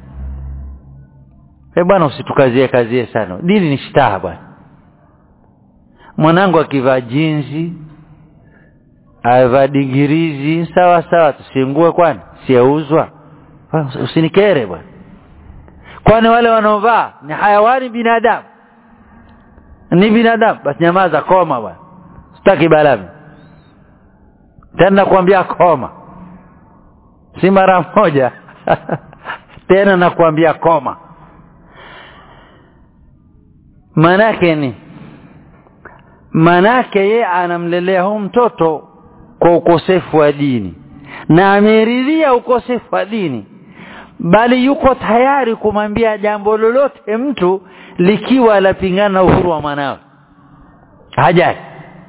eh bwana usitukazie kazie sana dini ni shitaha bwana mwanangu akivaa jinzi avaa digirizi sawa sawa tusingue kwani siauzwa usinikere bwana kwani wale wanaovaa ni hayawani binadamu ni binadamu basi nyamaza koma bwana sitaki balami tena kuambia koma si mara moja tena nakuambia koma manake ni manake ye anamlelea huu mtoto kwa ukosefu wa dini na ameridhia ukosefu wa dini bali yuko tayari kumwambia jambo lolote mtu likiwa lapingana na uhuru wa mwanawe hajai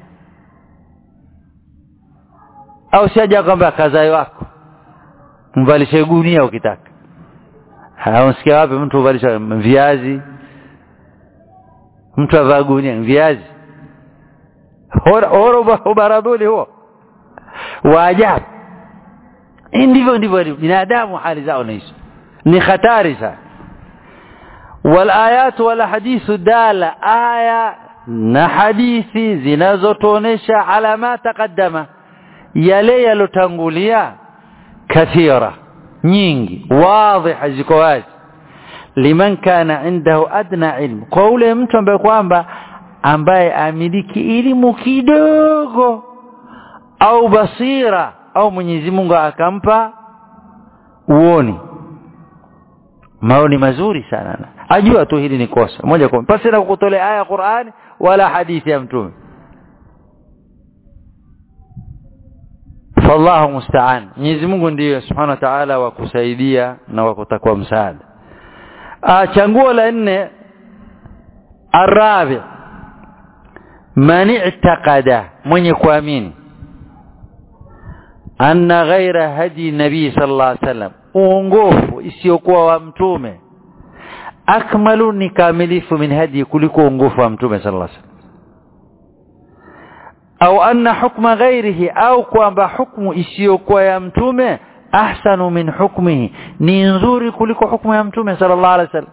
au siaja kwamba kazai wako mvalishe gunia ukitaka hausikia wapi mtu uvalisha viazi mtu avaa gunia viazi horo ubaradhuli huo wa ajabu ndivyo ndivyo binadamu hali zao naishi ni hatari sana walayat wala hadithu dala aya na hadithi zinazotuonesha ala ma taqaddama yale yalotangulia kathira nyingi wadhiha ziko wazi liman kana indahu adna ilmu kwa ule mtu ambaye kwamba ambaye amiliki elimu kidogo au basira au Mwenyezi Mungu akampa uoni maoni mazuri sana ajua tu hili ni kosa moja kwa pasi na kukutolea aya Qur'ani wala hadithi ya mtume fallahu musta'an Mwenyezi Mungu ndiye subhanahu wa ta'ala wa kusaidia na wa kutakwa msaada changuo la nne arabi man i'taqada mwenye kuamini anna ghaira hadi nabii sallallahu alaihi wasallam uongofu isiyokuwa wa mtume akmalu ni kamilifu min hadi kuliko uongofu wa mtume sallallahu alaihi wasallam au anna hukma ghairihi au kwamba hukmu isiyokuwa ya mtume ahsanu min hukmihi ni nzuri kuliko hukmu ya mtume sallallahu alaihi wasallam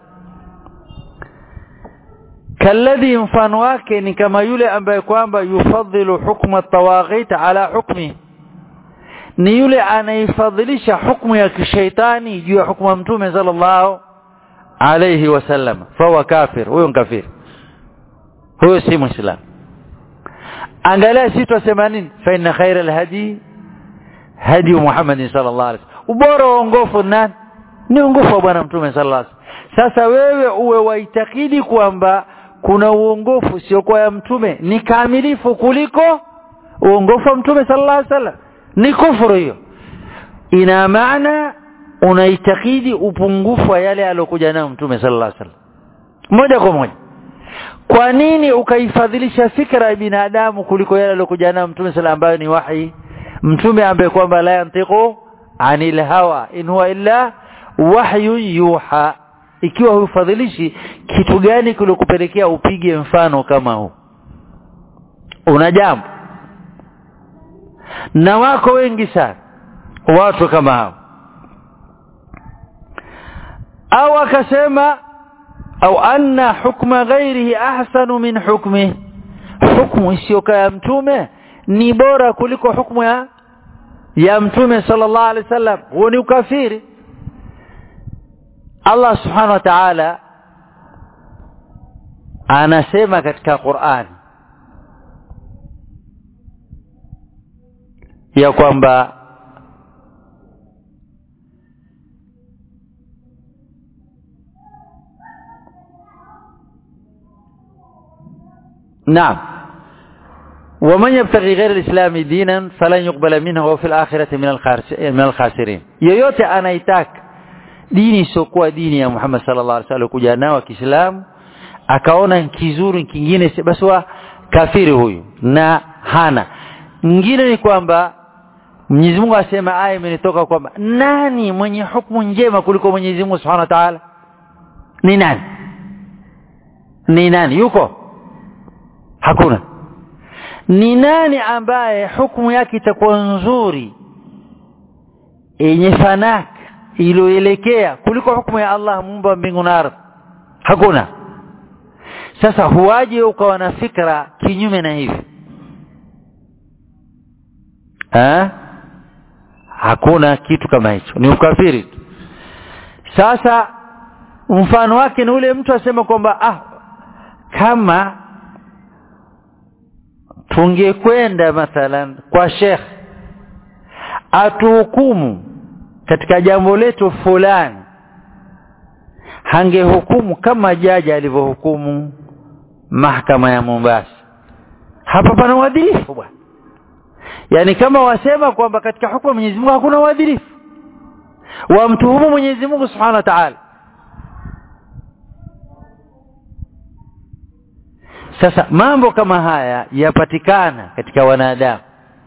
kalladhi mfano wake ni kama yule ambaye kwamba yufadhilu hukma tawaghit ala hukmi ni yule anaifadhilisha hukmu ya kishaitani juu ya hukmu ya mtume sallallahu alayhi wasallam fawa kafir huyo kafir huyo si muislam angalia si tusema nini fa inna khaira alhadi hadi Muhammad sallallahu alaihi wasallam ubora wa ongofu nani ni ongofu wa bwana mtume sallallahu alaihi wasallam sasa wewe uwe waitakidi kwamba kuna uongofu sio kwa ya mtume ni kamilifu kuliko uongofu wa mtume sallallahu alaihi wasallam ni kufuru hiyo ina maana unaitakidi upungufu wa yale aliyokuja nayo mtume sallallahu alaihi wasallam moja kwa moja kwa nini ukaifadhilisha fikra ya binadamu kuliko yale aliyokuja nayo mtume sallallahu ambayo ni wahi mtume ambaye kwamba la yantiqu anil hawa in huwa illa wahyu yuha ikiwa hufadhilishi kitu gani kilikupelekea upige mfano kama huu una jambo na wako wengi sana watu kama hao au akasema au anna hukma ghairihi ahsanu min hukmi hukmu isiyokaa ya mtume ni bora kuliko hukmu ya ya mtume sallallahu alaihi wasallam huo ni ukafiri Allah subhanahu wa ta'ala anasema katika Qur'an ya kwamba نعم ومن يبتغي غير الإسلام دينا فلن يقبل منه وفي الآخرة من من الخاسرين yoyote anaitaka dini isiyokuwa dini ya Muhammad sallallahu alaihi wasallam kuja nao Kiislamu akaona kizuri kingine basi wa kafiri huyu na hana nyingine ni kwamba Mwenyezi Mungu asema aya imenitoka kwamba nani mwenye hukumu njema kuliko Mwenyezi Mungu Subhanahu wa Ta'ala ni nani ni nani yuko hakuna ni nani ambaye hukumu yake itakuwa nzuri yenye fanaka iliyoelekea kuliko hukumu ya Allah muumba wa mbingu na ardhi hakuna sasa huwaje ukawa na fikra kinyume na hivi ha? hakuna kitu kama hicho ni ukafiri tu sasa mfano wake ni ule mtu asema kwamba ah kama tungekwenda mathalan kwa shekh atuhukumu katika jambo letu fulani hangehukumu kama jaji alivyohukumu mahakama ya Mombasa hapa pana uadilifu bwana yani kama wasema kwamba katika hukumu Mwenyezi Mungu hakuna uadilifu wamtuhumu Mwenyezi Mungu Subhanahu wa Ta'ala sasa mambo kama haya yapatikana katika wanadamu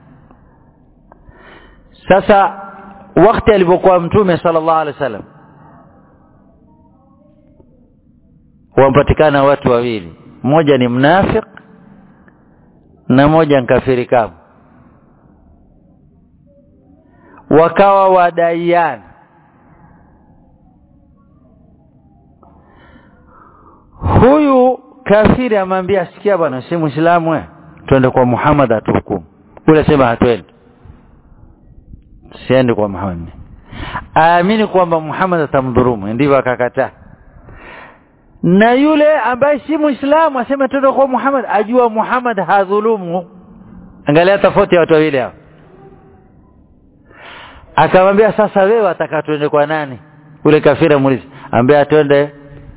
sasa wakati alipokuwa mtume sallallahu alaihi wasallam wampatikana watu wawili mmoja ni mnafik na mmoja nkafiri kama wakawa wadaiana huyu kafiri amwambia sikia bwana si muislamu wewe twende kwa Muhammad atuhukumu ule sema hatwendi siende kwa Muhammad aamini kwamba Muhammad atamdhurumu ndivyo akakataa na yule ambaye si muislamu asema twende kwa Muhammad ajua Muhammad hadhulumu angalia tofauti ya watu wawili hao akamwambia sasa wewe ataka twende kwa nani ule kafiri muulize ambia twende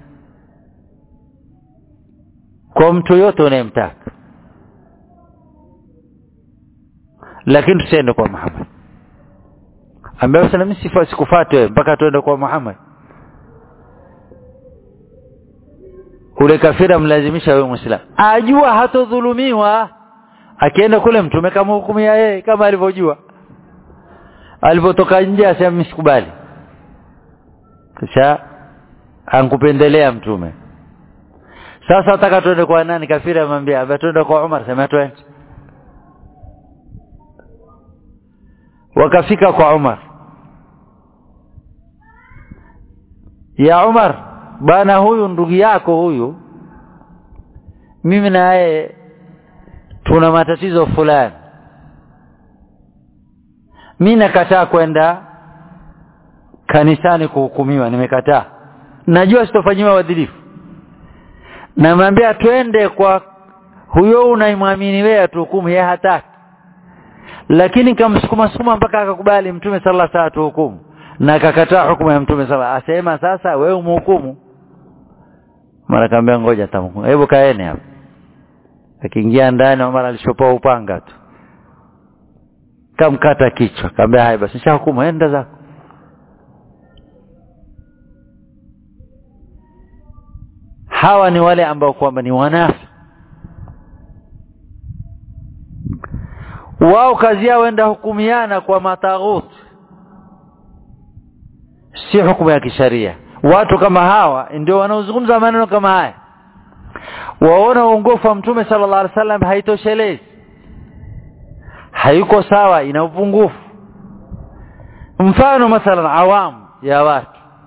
kwa mtu yote unayemtaka lakini tusiende kwa Muhammad ambaye sasa mimi sifa sikufuate mpaka tuende kwa Muhammad ule kafira mlazimisha wewe muislamu ajua hatodhulumiwa akienda kule mtume kama hukumu ya yeye kama alivyojua alipotoka nje asema mimi sikubali kisha ankupendelea mtume sasa nataka tuende kwa nani kafira amwambia aba tuende kwa Umar sema twende wakafika kwa Umar ya Umar bana huyu ndugu yako huyu mimi na yeye tuna matatizo fulani mimi nakataa kwenda kanisani kuhukumiwa nimekataa najua sitofanyiwa uadilifu namwambia twende kwa huyo unaimwamini wewe atuhukumu yeye hataki lakini kamsukuma sukuma mpaka akakubali mtume sallallahu alaihi wasallam hukumu na akakataa hukumu ya mtume sallallahu asema sasa wewe umhukumu mara kaambia ngoja tamhukumu hebu kaeni hapo akiingia ndani Umar alishopoa upanga tu kamkata kichwa kaambia haya basi nishahukumu enda zako hawa ni wale ambao kwamba ni wanafi wao kazi yao enda hukumiana kwa mataghut si hukumu ya kisharia watu kama hawa ndio wanaozungumza maneno kama haya waona uongofu wa mtume sallallahu alaihi wasallam haitoshelezi hayuko sawa ina upungufu mfano mathalan awamu ya watu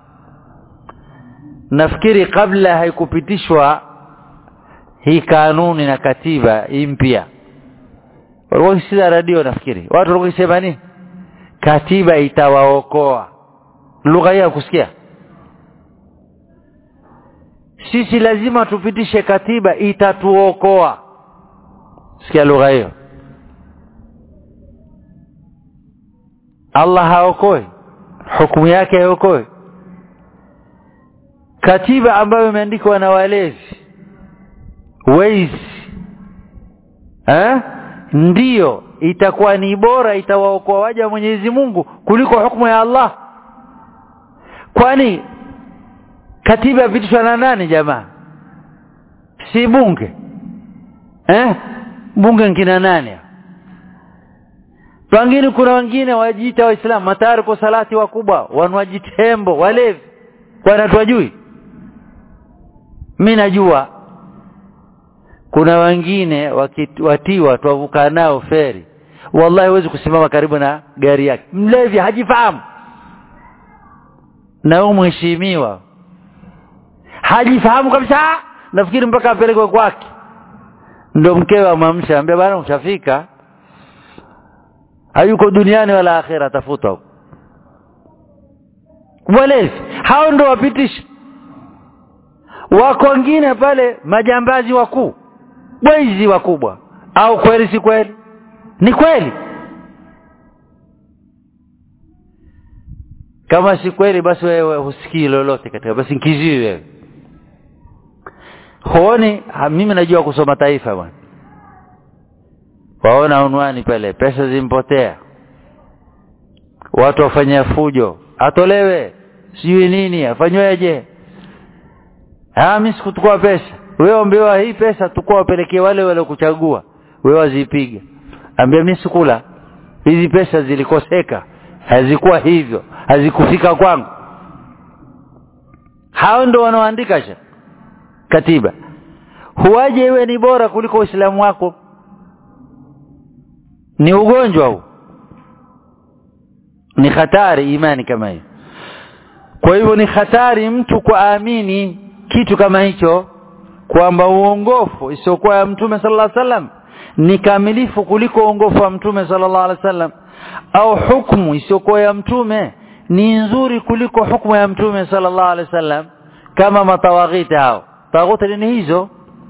nafikiri kabla haikupitishwa hii kanuni na katiba hii mpya walikuwa wakisikiza radio nafikiri watu walikuwa wakisema nini katiba itawaokoa lugha hii ya kusikia sisi lazima tupitishe katiba itatuokoa sikia lugha hiyo Allah haokoi hukumu yake haokoi katiba ambayo imeandikwa na walevi wezi eh ndiyo itakuwa ni bora itawaokoa waja wa Mwenyezi Mungu kuliko hukumu ya Allah kwani katiba yapitishwa na nani jamaa si bunge eh bunge nkina nani pengine kuna wengine wajiita waislamu matariku salati wakubwa wanwaji tembo walevi wanatuwajui mimi najua kuna wengine watiwa twavuka nao feri wallahi huwezi kusimama karibu na gari yake mlevi hajifahamu na huyu mheshimiwa hajifahamu kabisa nafikiri mpaka apelekwe kwake ndo mkewe amamsha ambia bwana ushafika hayuko duniani wala akhera tafuta huko walevi hao ndo wapitisha wako wengine pale majambazi wakuu wezi wakubwa au kweli si kweli ni kweli kama si kweli basi wewe husikii lolote katika basi nkizii wewe huoni mimi najua kusoma taifa bwana waona unwani pale pesa zimpotea watu wafanya fujo atolewe sijui nini afanyweje ah mimi sikutukua pesa wewe ambiwa hii pesa tukua wapelekee wale wale kuchagua wewe wazipiga ambia mimi sikula hizi pesa zilikoseka hazikuwa hivyo hazikufika kwangu hao ndo wanaoandika sha katiba huwaje iwe ni bora kuliko uislamu wako ni ugonjwa huu ni hatari imani kama hiyo kwa hivyo ni hatari mtu kuamini kitu kama hicho kwamba uongofu isiyokuwa ya mtume sallallahu alaihi wasallam ni kamilifu kuliko uongofu wa mtume sallallahu alaihi wasallam au hukumu isiyokuwa ya mtume ni nzuri kuliko hukumu ya mtume sallallahu alaihi wasallam kama matawaghiti hao taghuti ni hizo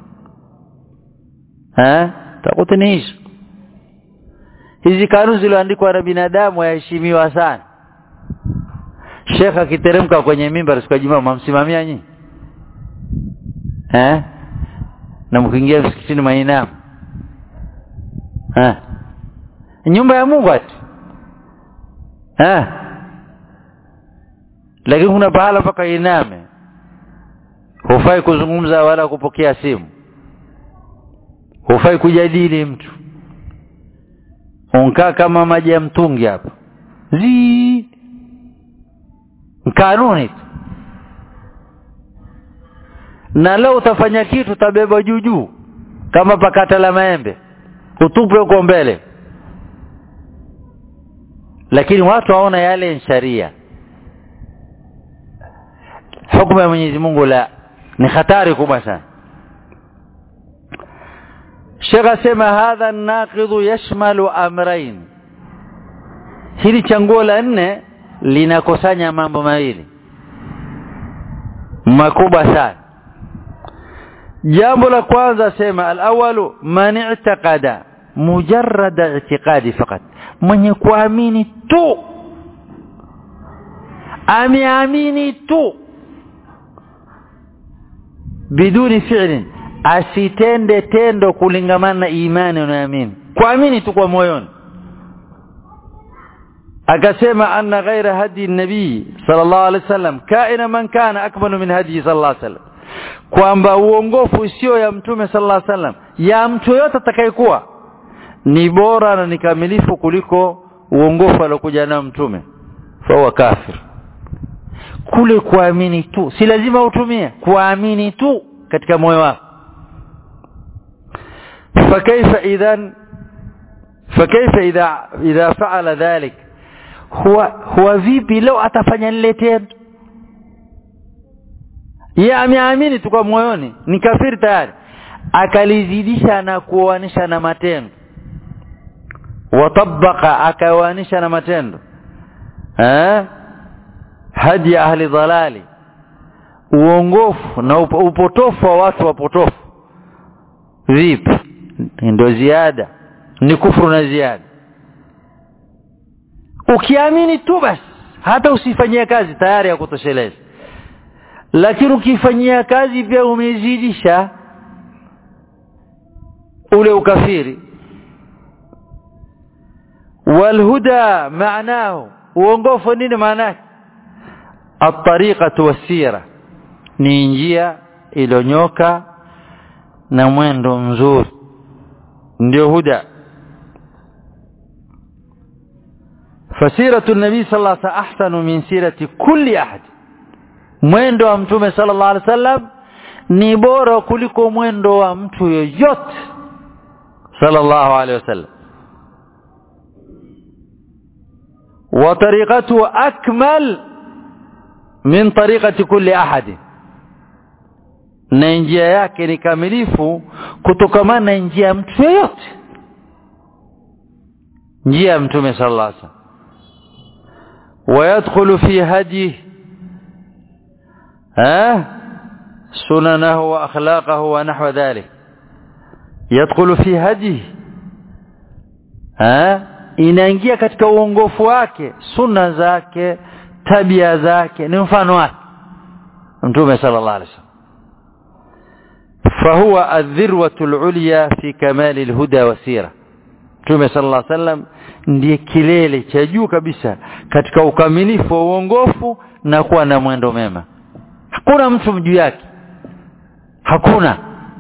eh taghuti ni hizo hizi kanuni zilizoandikwa na binadamu yaheshimiwa sana Sheikh akiteremka kwenye mimbar siku ya Jumaa mamsimamia nyinyi eh na mkiingia msikitini mainamu eh nyumba ya Mungu ati eh lakini kuna pahala mpaka iname hufai kuzungumza wala kupokea simu hufai kujadili mtu unkaa kama maji ya mtungi hapa zi kanuni tu na leo utafanya kitu utabeba juu juu kama pakata la maembe utupwe huko mbele lakini watu waona yale ni sharia hukumu ya Mwenyezi Mungu la ni hatari kubwa sana Sheikh asema hadha naqidhu yashmalu amrayn hili changuo la nne linakusanya mambo mawili makubwa sana jambo la kwanza sema alawalu man i'taqada mujarrada i'tiqadi fakat mwenye kuamini tu ameamini tu biduni fi'lin asitende tendo kulingamana na imani unayoamini kuamini tu kwa moyoni akasema anna ghaira hadi nabii sallallahu alaihi wasallam kaina man kana akmalu min hadi sallallahu alaihi wasallam kwamba uongofu sio ya mtume sallallahu alaihi wasallam ya mtu yote atakayekuwa ni bora na ni kamilifu kuliko uongofu aliokuja nao mtume fa kafir kule kuamini tu si lazima utumie kuamini tu katika moyo wako فكيف اذا فكيف اذا اذا فعل ذلك هو هو vipi leo atafanya lile tendo yeye ameamini tu kwa moyoni ni kafiri tayari akalizidisha na kuoanisha na matendo watabaka akaoanisha na matendo eh hadi ahli dhalali uongofu na upotofu wa watu wapotofu vipi ndio ziada ni kufuru na ziada ukiamini tu basi hata usifanyie kazi tayari ya kutosheleza lakini ukifanyia kazi pia umezidisha ule ukafiri walhuda maanahu uongofu nini maana yake at-tariqatu was-sira ni njia ilonyoka na mwendo mzuri ndio huda fasiratu nabii sallallahu alaihi wasallam ahsanu min sirati kulli ahad mwendo wa mtume sallallahu alaihi wasallam ni bora kuliko mwendo wa mtu yoyote sallallahu alaihi wasallam wa tariqatu akmal min tariqati kulli ahad na njia yake ni kamilifu kutokamana na njia ya mtu yoyote njia ya mtume sallallahu alaihi wasallam ويدخل في هديه ها سننه واخلاقه ونحو ذلك يدخل في هديه ها inaingia katika uongofu wake sunna zake tabia zake ni mfano wake mtume sallallahu alaihi wasallam فهو الذروة العليا في كمال الهدى والسيرة Mtume sallallahu alaihi wasallam ndiye kilele cha juu kabisa katika ukamilifu wa uongofu na kuwa na mwendo mema. Hakuna mtu juu yake. Hakuna.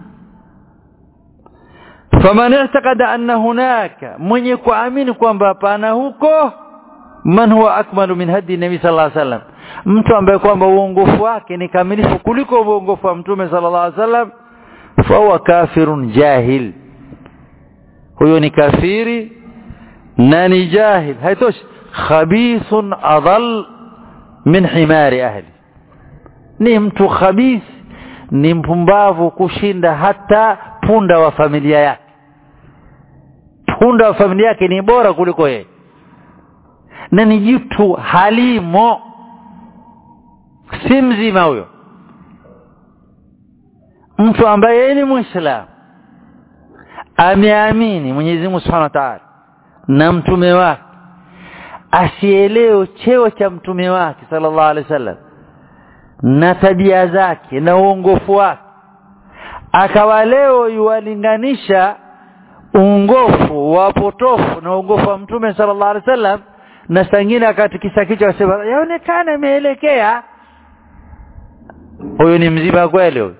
Faman i'taqada anna hunaka mwenye kuamini kwamba hapana huko man huwa akmalu min hadi nabii sallallahu alaihi wasallam mtu ambaye kwamba uongofu wake ni kamilifu kuliko uongofu wa mtume sallallahu alaihi wasallam fahuwa kafirun jahil huyo ni kafiri na ni jahil haitoshi khabithun adal min himari ahli ni mtu khabith ni mpumbavu kushinda hata punda wa familia yake punda wa familia yake ni bora kuliko yeye na ni jitu halimo si mzima huyo mtu ambaye yeye ni muislamu ameamini Mwenyezi Mungu Subhanahu wa Ta'ala na mtume wake asielewe cheo cha mtume wake sallallahu alaihi wasallam na tabia zake na uongofu wake akawa leo yuwalinganisha uongofu wa potofu na uongofu wa mtume sallallahu alaihi wasallam na sangine akatikisa kichwa akasema yaonekana imeelekea huyu ni mzima kweli huyu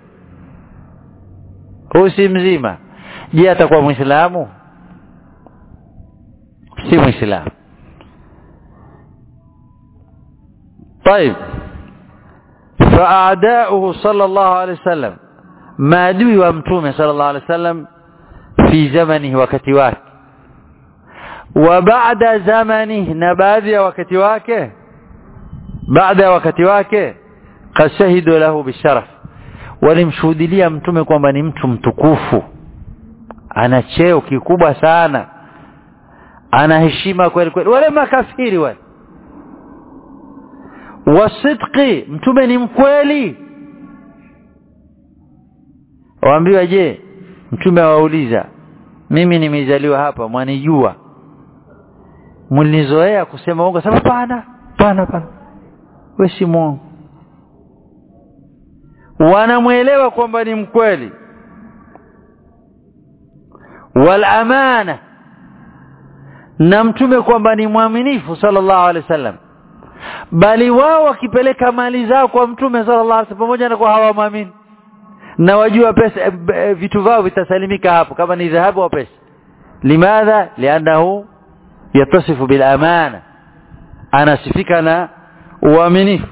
huyu si mzima je atakuwa mwislamu si mwislamu طيب فأعداؤه صلى الله عليه وسلم maadui wa mtume sallallahu alaihi wasallam fi zamanihi wakati wake wa baada zamanihi na baadhi ya wakati wake baada ya wakati wake qad shahidu lahu bisharaf walimshuhudilia mtume kwamba ni mtu mtukufu ana cheo kikubwa sana ana heshima kweli kweli wale makafiri wale wasidqi mtume ni mkweli waambiwa je mtume awauliza mimi nimezaliwa hapa mwanijua mlinizoea kusema uongo sema pana pana pana wewe si mwongo wanamwelewa kwamba ni mkweli wal amana na mtume kwamba ni mwaminifu sallallahu alaihi wasallam bali wao wakipeleka mali zao kwa mtume sallallahu alaihi wasallam pamoja na kwa hawamwamini na wajua pesa e, vitu vao vitasalimika hapo kama ni dhahabu au pesa limadha lianahu yatasifu bil amana anasifika na uaminifu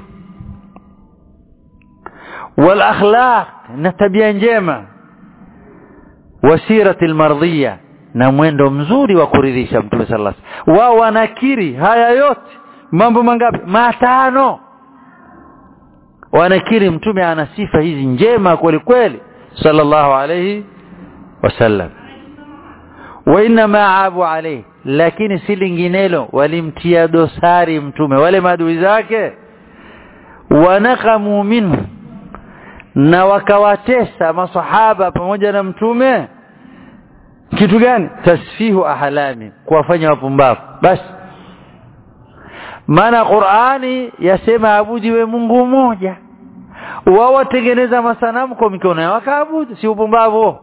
wal akhlaq na tabia njema wasirati almardhiya na mwendo mzuri wa kuridhisha mtume sallallahu alaihi wasallam wao wanakiri haya yote mambo mangapi matano wanakiri mtume ana sifa hizi njema kweli kweli sallallahu alayhi wasallam wa inna maabu alayhi lakini si linginelo walimtia dosari mtume wale maadui zake wanakamu minhu na wakawatesa masahaba pamoja na mtume kitu gani tasfihu ahlami kuwafanya wapumbavu basi maana Qur'ani yasema abudiwe Mungu mmoja wao watengeneza masanamu kwa mikono yao wakaabudu si upumbavu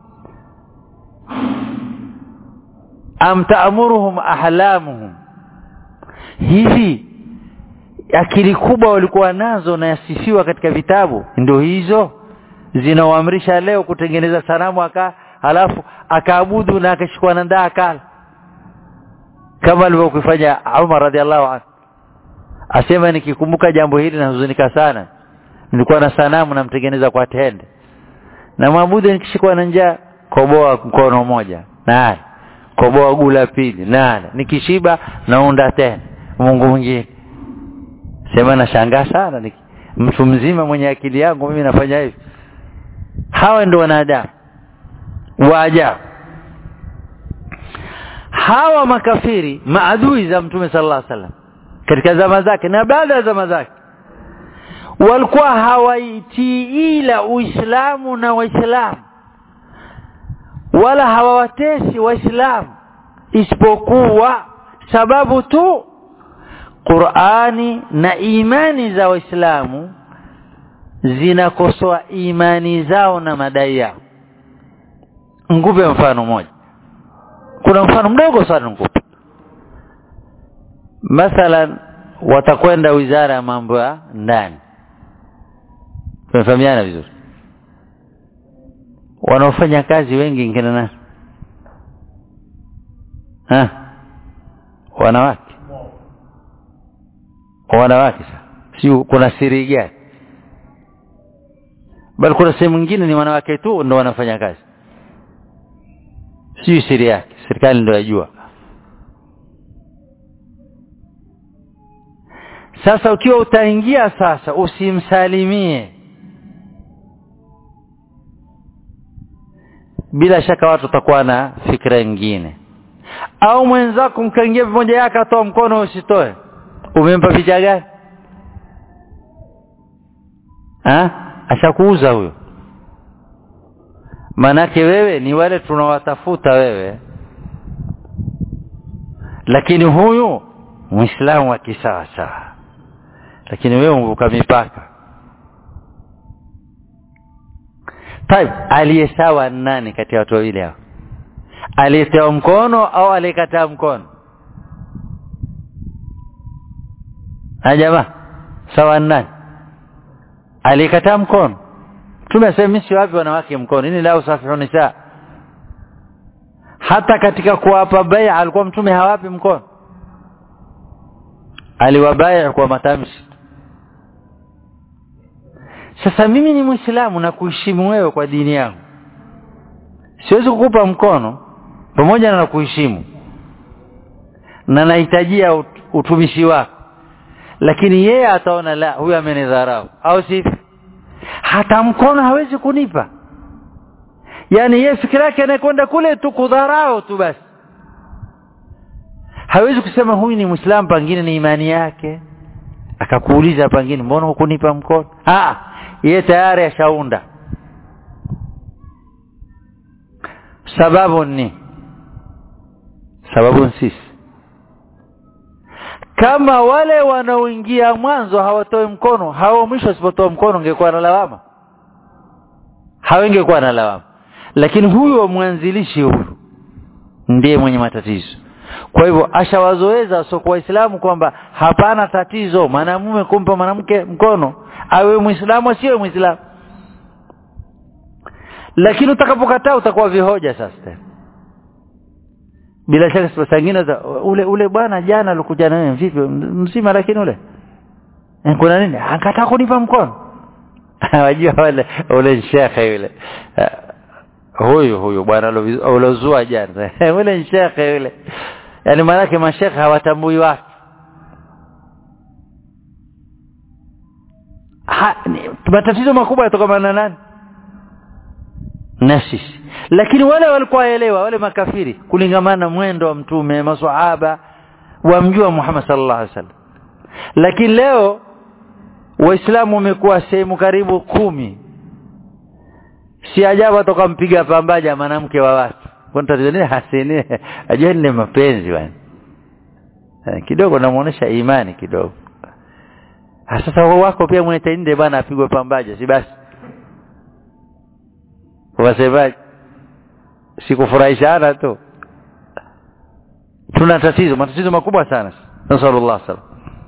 am ta'muruhum ahlamuhum hivi akili kubwa walikuwa nazo na yasifiwa katika vitabu ndio hizo zinaoamrisha leo kutengeneza sanamu aka halafu akaabudu na akashikwa na ndaa akala kama alivyokufanya Umar radhiallahu anhu asema nikikumbuka jambo hili nahuzunika sana nilikuwa na sanamu namtengeneza kwa tende na mwabudu nikishikwa na njaa koboa mkono mmoja nale koboa gula pili nale nikishiba naunda tena Mungu mwingine sema nashangaa sana niki, mtu mzima mwenye akili yangu mimi nafanya hivi hawa ndio wanadamu waajabu hawa makafiri maadui za mtume sallallahu alaihi wasallam katika zama zake na baada ya zama zake walikuwa hawaitii ila uislamu na waislamu wala hawawatesi waislamu isipokuwa sababu tu Qur'ani na imani za waislamu zinakosoa imani zao na madai yao ngupe mfano mmoja kuna mfano mdogo sana ngupe mathalan watakwenda wizara ya mambo ya ndani tumefahamiana vizuri wanaofanya kazi wengi ngine nani ha wanawake wanawake si kuna siri gani bali kuna sehemu nyingine ni wanawake tu ndio wanafanya kazi si siri yake serikali ndio yajua sasa ukiwa utaingia sasa usimsalimie bila shaka watu watakuwa na fikra nyingine au mwenzako mkaingia mmoja yake atoa mkono usitoe umempa picha gani ah ashakuuza huyo manake wewe ni wale tunawatafuta wewe lakini huyu muislamu wa kisawa sawa lakini wewe umvuka mipaka Taib aliyesawa nani kati ya watu wawili hao aliyetoa mkono au aliyekataa mkono na jamaa sawa nani alikataa mkono mtume asema mimi siwapi wanawake mkono ini la usafihu nisa hata katika kuwapa bai'a alikuwa mtume hawapi mkono aliwabai'a kwa matamshi sasa mimi ni muislamu na kuheshimu wewe kwa dini yangu siwezi kukupa mkono pamoja na kuheshimu na nahitajia ut, utumishi wako lakini yeye ataona la huyu amenidharau au sivyo hata mkono hawezi kunipa yani yeye fikira yake anakwenda kule tu kudharau tu basi hawezi kusema huyu ni muislamu pengine ni imani yake akakuuliza pengine mbona hukunipa mkono ah yeye tayari ashaunda sababu ni sababu sisi kama wale wanaoingia mwanzo hawatoi mkono hao mwisho wasipotoa mkono ungekuwa na lawama hawengekuwa na lawama lakini huyu wa mwanzilishi huyu ndiye mwenye matatizo kwa hivyo ashawazoeza wasiokuwa waislamu kwamba hapana tatizo mwanamume kumpa mwanamke mkono awe muislamu asiwe muislamu lakini utakapokataa utakuwa vihoja sasa tena bila shaka sifa zingine ule ule bwana jana alikuja na wewe vipi mzima lakini ule kuna nini akataa kunipa mkono wajua wale ule shekhe yule huyu huyu bwana ulozua jana ule shekhe yule yani maanake mashekhe hawatambui watu ha, matatizo makubwa yatokana na nani na sisi lakini wale walikuwa waelewa wale makafiri kulingamana na mwendo wa mtume maswahaba wamjua Muhammad sallallahu alaihi wasallam lakini leo waislamu wamekuwa sehemu karibu kumi si ajabu atokampiga pambaja mwanamke wa watu kwani tatizo nini hasini ajua ni mapenzi bwana kidogo namuonesha imani kidogo sasa wako pia mwenye bwana apigwe pambaja si basi wasemaje sikufurahishana tu tuna tatizo matatizo makubwa sana nasallallahu salam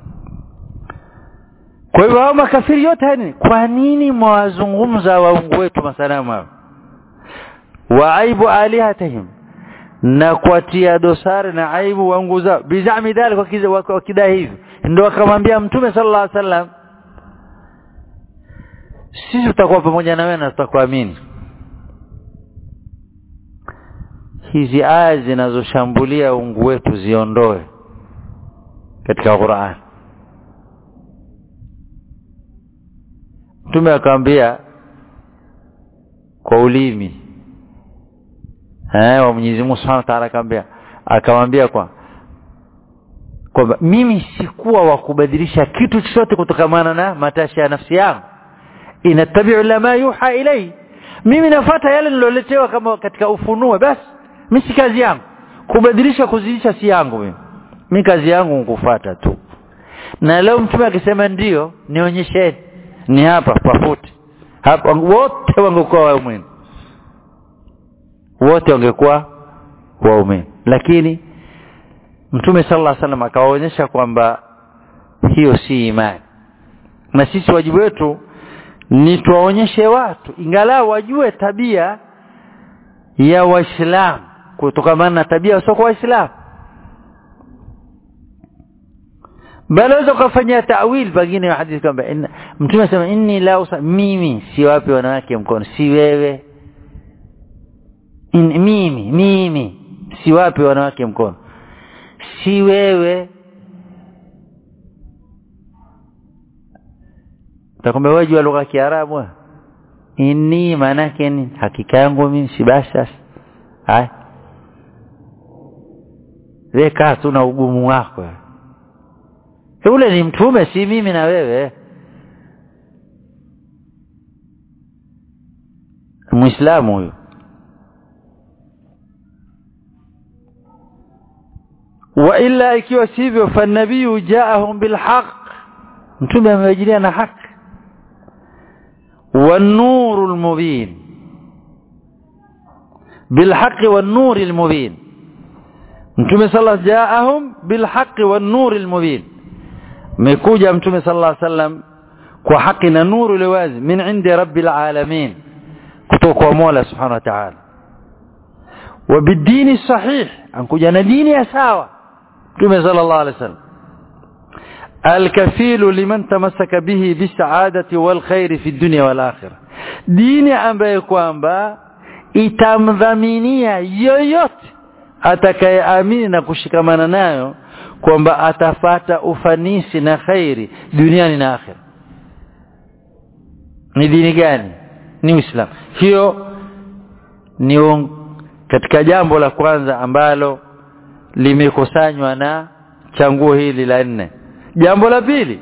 kwa hivyo hao makafiri yote yani kwa nini mwazungumza waungu wetu masanamu hao wa aibu alihatihim na kuatia dosari na aibu waungu zao bizami dhalika wakidai hivi ndio akamwambia mtume sallallahu alaihi wasallam sisi tutakuwa pamoja na wewe na tutakuamini hizi aya zinazoshambulia ungu wetu ziondoe katika Qur'an Mtume akamwambia kwa ulimi eh wa Mwenyezi Mungu Subhanahu wa Ta'ala akamwambia akamwambia kwa kwamba mimi sikuwa wa kubadilisha kitu chochote kutokamana na matashi ya nafsi yangu inatabi'u lama yuha ilai mimi nafuata yale niloletewa kama katika ufunuo basi mimi si kazi yangu kubadilisha kuzidisha si yangu mimi mimi kazi yangu nikufuata tu na leo mtume akisema ndio nionyesheni ni hapa pafuti hapa wote wangekuwa waumini wote wangekuwa waumini lakini mtume sallallahu alaihi wasallam akawaonyesha kwamba hiyo si imani na sisi wajibu wetu ni tuwaonyeshe watu ingalau wajue tabia ya waislamu kutokana na tabia wasiokuwa waislamu bali waweza ukafanyia tawil pengine ya hadithi kwamba mtume asema inni la usa mimi si wapi wanawake mkono si wewe In, mimi mimi si wapi wanawake mkono si wewe utakwambia wewe jua lugha ya Kiarabu inni maana yake ni hakika yangu mimi si basi sasa haya weka tu na ugumu wako ule ni mtume si mimi na wewe muislamu huyo wa illa ikiwa sivyo fanabiyu jaahum bilhaq mtume amewajilia na haki والنور المبين بالحق والنور المبين mtume sala jaahum bilhaqi wan-nur al-mubin mekuja mtume sallallahu alaihi wasallam kwa haki na nuru ile wazi min indi rabbil alamin kutoka kwa Mola subhanahu wa ta'ala wa bidini sahih ankuja na dini ya sawa mtume sallallahu alaihi wasallam الكفيل لمن تمسك به بالسعادة والخير في الدنيا والآخرة dini ambayo kwamba itamdhaminia yoyote atakayeamini na kushikamana nayo kwamba atafata ufanisi na khairi duniani na akhira ni dini gani ni uislamu hiyo ni katika jambo la kwanza ambalo limekusanywa na changuo hili la nne jambo la pili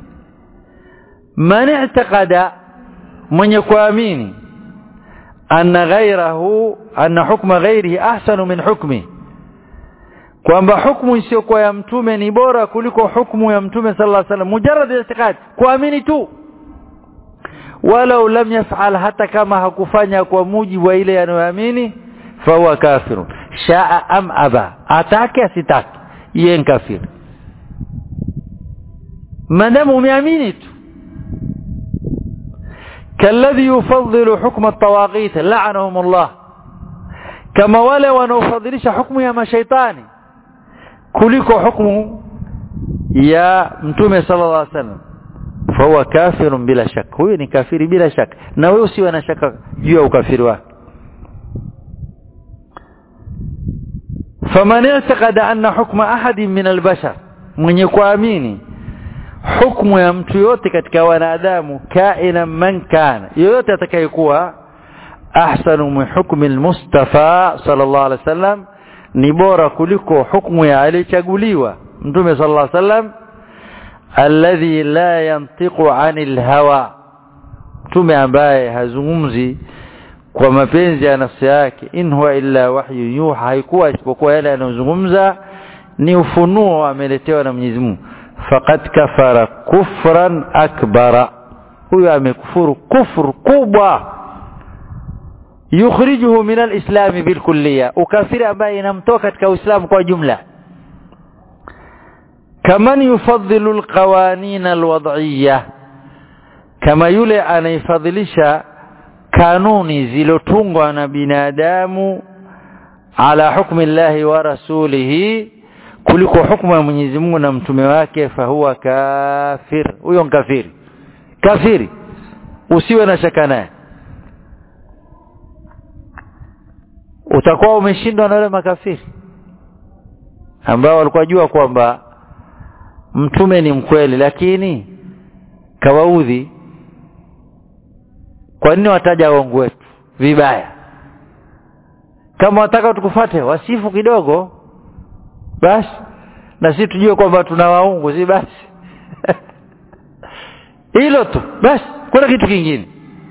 man i'taqada mwenye kuamini anna ghairahu anna hukma ghairihi ahsanu min hukmi kwamba hukumu isiyokuwa ya mtume ni bora kuliko hukumu ya mtume sallallahu alaihi wasallam mujarrad i'tiqad kuamini tu walau lam yaf'al hata kama hakufanya kwa mujibu wa ile anayoamini fahuwa kafirun shaa am aba atake asitake yeye ni kafiri maadamu umeamini tu كالذي يفضل حكم الطواغيت لعنهم الله كما wale wanaofadhilisha hukumu ya mashaitani kuliko hukumu ya mtume sallallahu alaihi wasallam fahuwa kafirun bila shaka huyo ni kafiri bila shaka na wewe usiwe na shaka juu ya ukafiri wake faman i'taqada anna hukma ahadin min albashar mwenye kuamini hukumu ya mtu yote katika wanadamu kaina man kana yoyote atakayekuwa ahsanu min hukmi almustafa sallallahu alaihi wasallam ni bora kuliko hukumu ya aliyechaguliwa mtume sallallahu alaihi wasallam alladhi la yantiqu anil hawa mtume ambaye hazungumzi kwa mapenzi ya nafsi yake in huwa illa wahyu yuha haikuwa isipokuwa yale anayozungumza ni ufunuo ameletewa na Mwenyezi Mungu faqad kafara kufran akbara huyo amekufuru kufuru kubwa yukhrijuhu min alislam bilkulliya ukafiri ambaye inamtoa katika uislamu kwa jumla kaman yufadhilu alqawanin alwad'iyya kama yule anaifadhilisha kanuni zilotungwa na binadamu ala hukmi llahi wa rasulihi kuliko hukumu ya Mwenyezi Mungu na mtume wake fahuwa kafir huyo kafiri kafiri usiwe na shaka naye utakuwa umeshindwa na wale makafiri ambao walikuwa jua kwamba mtume ni mkweli lakini kawaudhi kwa nini wataja waongo wetu vibaya kama wataka tukufate wasifu kidogo basi na sisi tujue kwamba tuna waungu si basi hilo tu basi kuna kitu kingine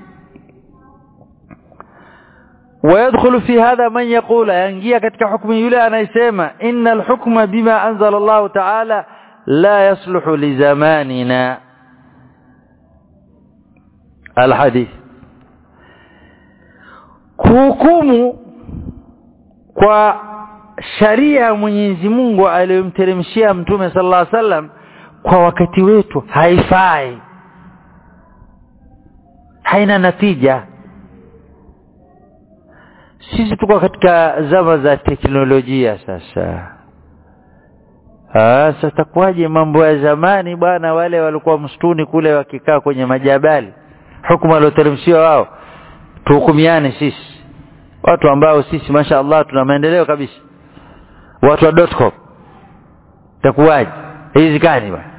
ويدخل في هذا من يقول ينجي katika hukumu yule anayesema innal hukma bima anzala Allah ta'ala la yasluhu li zamanina alhadith kuhukumu kwa sharia ya Mwenyezi Mungu aliyomteremshia Mtume sallallahu alaihi wasallam kwa wakati wetu haifai haina natija sisi tuko katika zama za teknolojia sasa Ah, sasa kwaje mambo ya zamani bwana wale walikuwa msituni kule wakikaa kwenye majabali hukumu alioteremshiwa wao tuhukumiane sisi watu ambao sisi masha Allah tuna maendeleo kabisa watu wa .com takuwaje hizi kani bwana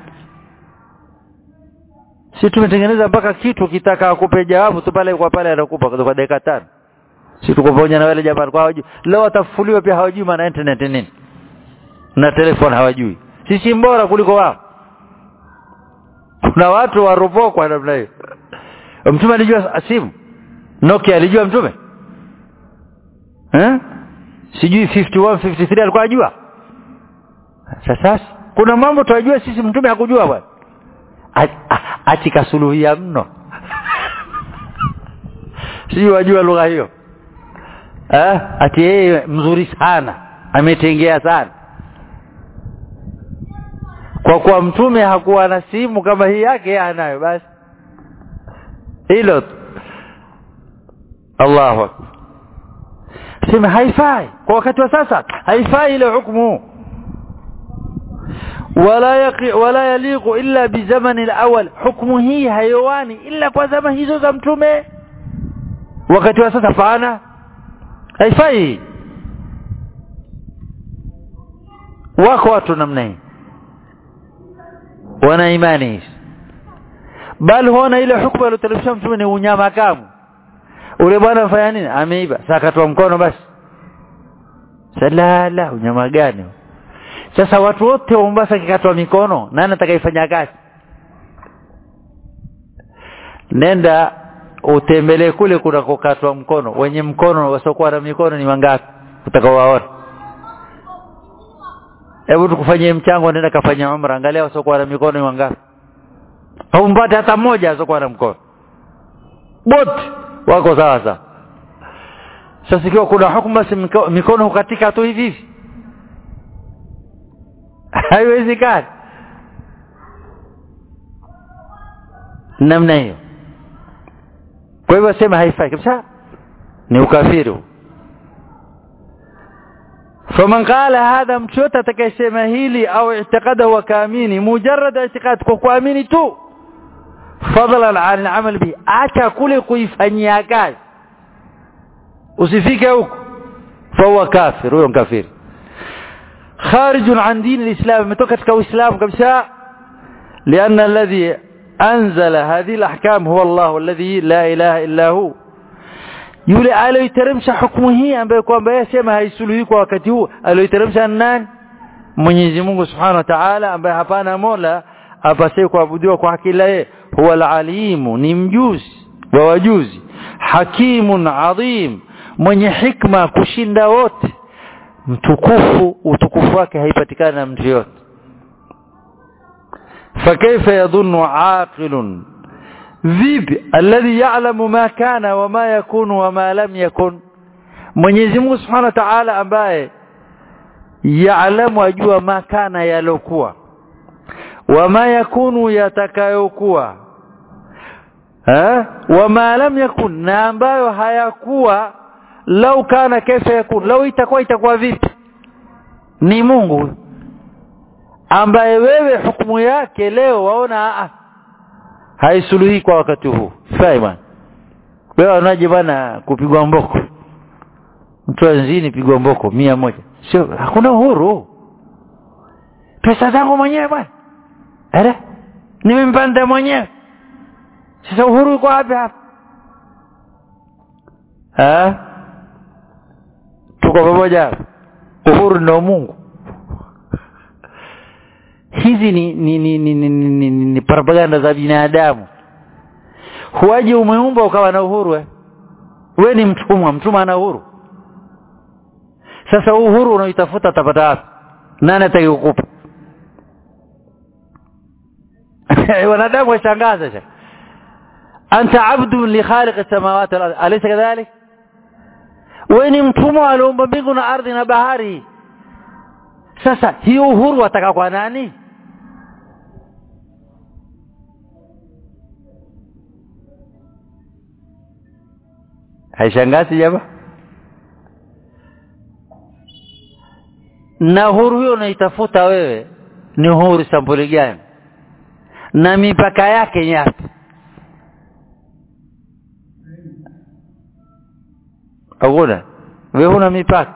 si tumetengeneza mpaka kitu kitaka akupe jawabu tu pale kwa pale anakupa kwa dakika tano si tuko pamoja na wale jamaa kwa hawajui leo watafufuliwa pia hawajui maana internet nini na telefoni hawajui sisi bora kuliko wao kuna watu waropokwa namna hiyo mtume alijua simu Nokia alijua mtume eh sijui 51 53 alikuwa ajua sasa kuna mambo tunajua sisi mtume hakujua bwana ati kasuluhia mno sijui wajua lugha hiyo eh ati yeye mzuri sana ametengea sana kwa kuwa mtume hakuwa na simu kama hii yake anayo basi hilo Allahu akbar sema haifai kwa wakati wa sasa haifai ile hukumu wala yaqi wala yaliqu illa bi zamani al-awwal hukumu hii hayawani illa kwa zama hizo za mtume wakati wa sasa faana haifai wako watu namna hii wana imani hizi bali huona ile hukumu aliyoteremsha mtume ni unyama kamu ule bwana afanya nini ameiba sasa akatoa mkono basi salala unyama gani sasa watu wote wa Mombasa kikatwa mikono nani atakayefanya kazi nenda utembelee kule kunakokatwa mkono wenye mkono wasiokuwa na mikono ni wangapi utakaowaona hebu tukufanyie mchango nenda kafanya umra angalia wasiokuwa na mikono ni wangapi haumpate hata mmoja asiokuwa na mkono wote wako sawa sawa sasa ikiwa kuna hukumu basi mikono hukatika tu hivi hivi haiwezekani namna hiyo kwa hivyo sema haifai kabisa ni ukafiri faman qala hadha mtu yote atakayesema hili au i'tiqada wa kaamini mujarrad i'tiqad kwa kuamini tu fadlan an al-amal bi acha kule kuifanyia kazi usifike huko fahuwa kafir huyo kafiri خارج عن دين الإسلام متوقع katika Uislamu kabisa لأن الذي أنزل هذه الأحكام هو الله الذي لا إله إلا هو yule aliyoiteremsha hukumu hii ambayo kwamba yeye sema haisuluhi kwa wakati huu aliyoiteremsha nani Mwenyezi Mungu Subhanahu wa Ta'ala ambaye hapana Mola apasaye kuabudiwa kwa haki la yeye huwa al-alimu ni mjuzi wa wajuzi hakimun adhim mwenye hikma kushinda wote mtukufu utukufu wake haipatikani na mtu yote fakaifa yadhunnu aqilun vipi alladhi ya'lamu ma kana wama yakunu wama lam yakun Mwenyezi Mungu Subhanahu wa Ta'ala ambaye ya'lamu ajua ma kana yalokuwa wama yakunu yatakayokuwa eh wama lam yakun na ambayo hayakuwa lau kana kaifa yakun lau itakuwa itakuwa vipi ni Mungu ambaye wewe hukumu yake leo waona a haisuluhi kwa wakati huu fai bwana wewe unaje bwana kupigwa mboko mtu anzini pigwa mboko mia moja sio hakuna uhuru pesa zangu mwenyewe bwana eh nimempanda mwenyewe sasa uhuru uko wapi hapa eh tuko pamoja uhuru ndio Mungu hizi ni ni ni, ni, ni, ni, ni, ni, ni propaganda za binadamu huaje umeumba ukawa na uhuru eh? we ni mtumwa mtumwa ana uhuru sasa uhuru unaoitafuta atapata wapi nani atakayekukupa wanadamu washangaza sha anta abdu li khaliq samawati wal ardh alaysa kadhalik wewe ni mtumwa aliumba mbingu na ardhi na bahari sasa hiyo uhuru wataka kwa nani haishangazi jamaa na uhuru hiyo unaitafuta wewe ni uhuru sampuli gani na mipaka yake yapi hakuna wewe huna mipaka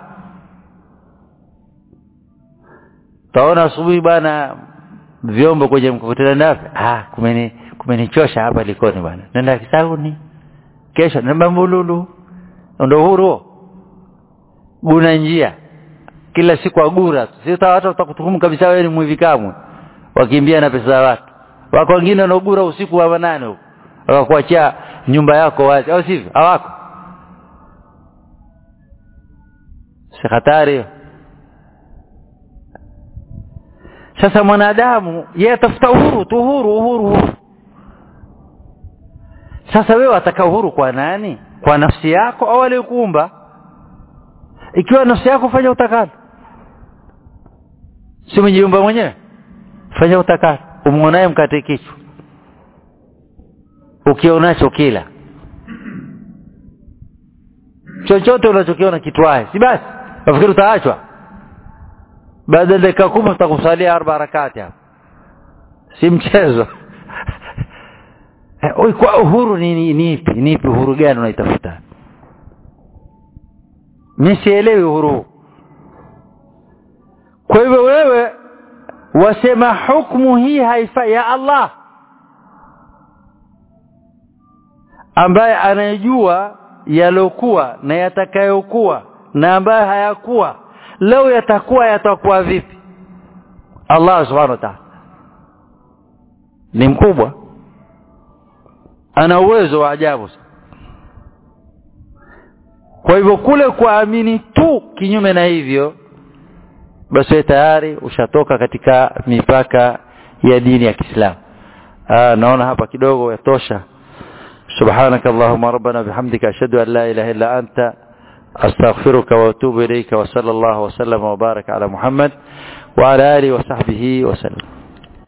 taona asubuhi bana vyombo kwenye mkokoteni ndapi ah kumeni kumenichosha hapa likoni bwana nenda kisauni kesho namba mbululu ndio uhuru guna njia kila siku agura sio watu watakutuhumu kabisa wewe ni mwivi kamwe wakimbia na pesa za watu wako wengine wanaogura usiku wa manane huko wakakuachia nyumba yako wazi au sivyo hawako si hatari sasa mwanadamu yeye atafuta uhuru tu uhuru uhuru uhuru sasa wewe wataka uhuru kwa nani kwa nafsi yako au aliyekuumba ikiwa nafsi yako fanya utakalo si mjiumba mwenyewe fanya utakacho umuonaye mkate kichwa ukionacho kila chochote unachokiona kitwae si basi nafikiri utaachwa baada ya dakika kumi utakusalia arba rakati hapo si mchezo Oi, kwa uhuru ni, ni, ni ipi ni ipi uhuru gani unaitafuta mi sielewi uhuru huu kwa hivyo wewe wasema hukmu hii haifai ya Allah ambaye anayejua yalokuwa na yatakayokuwa na ambaye hayakuwa leo yatakuwa yatakuwa vipi Allah subhanahu wa ta'ala ni mkubwa ana uwezo wa ajabu kwa hivyo kule kuamini tu kinyume na hivyo basi wewe tayari ushatoka katika mipaka ya dini ya Kiislamu naona hapa kidogo yatosha سبحانك اللهم ربنا بحمدك أشهد أن لا إله إلا أنت أستغفرك وأتوب إليك وصلى الله وسلم وبارك على محمد وعلى آله وصحبه وسلم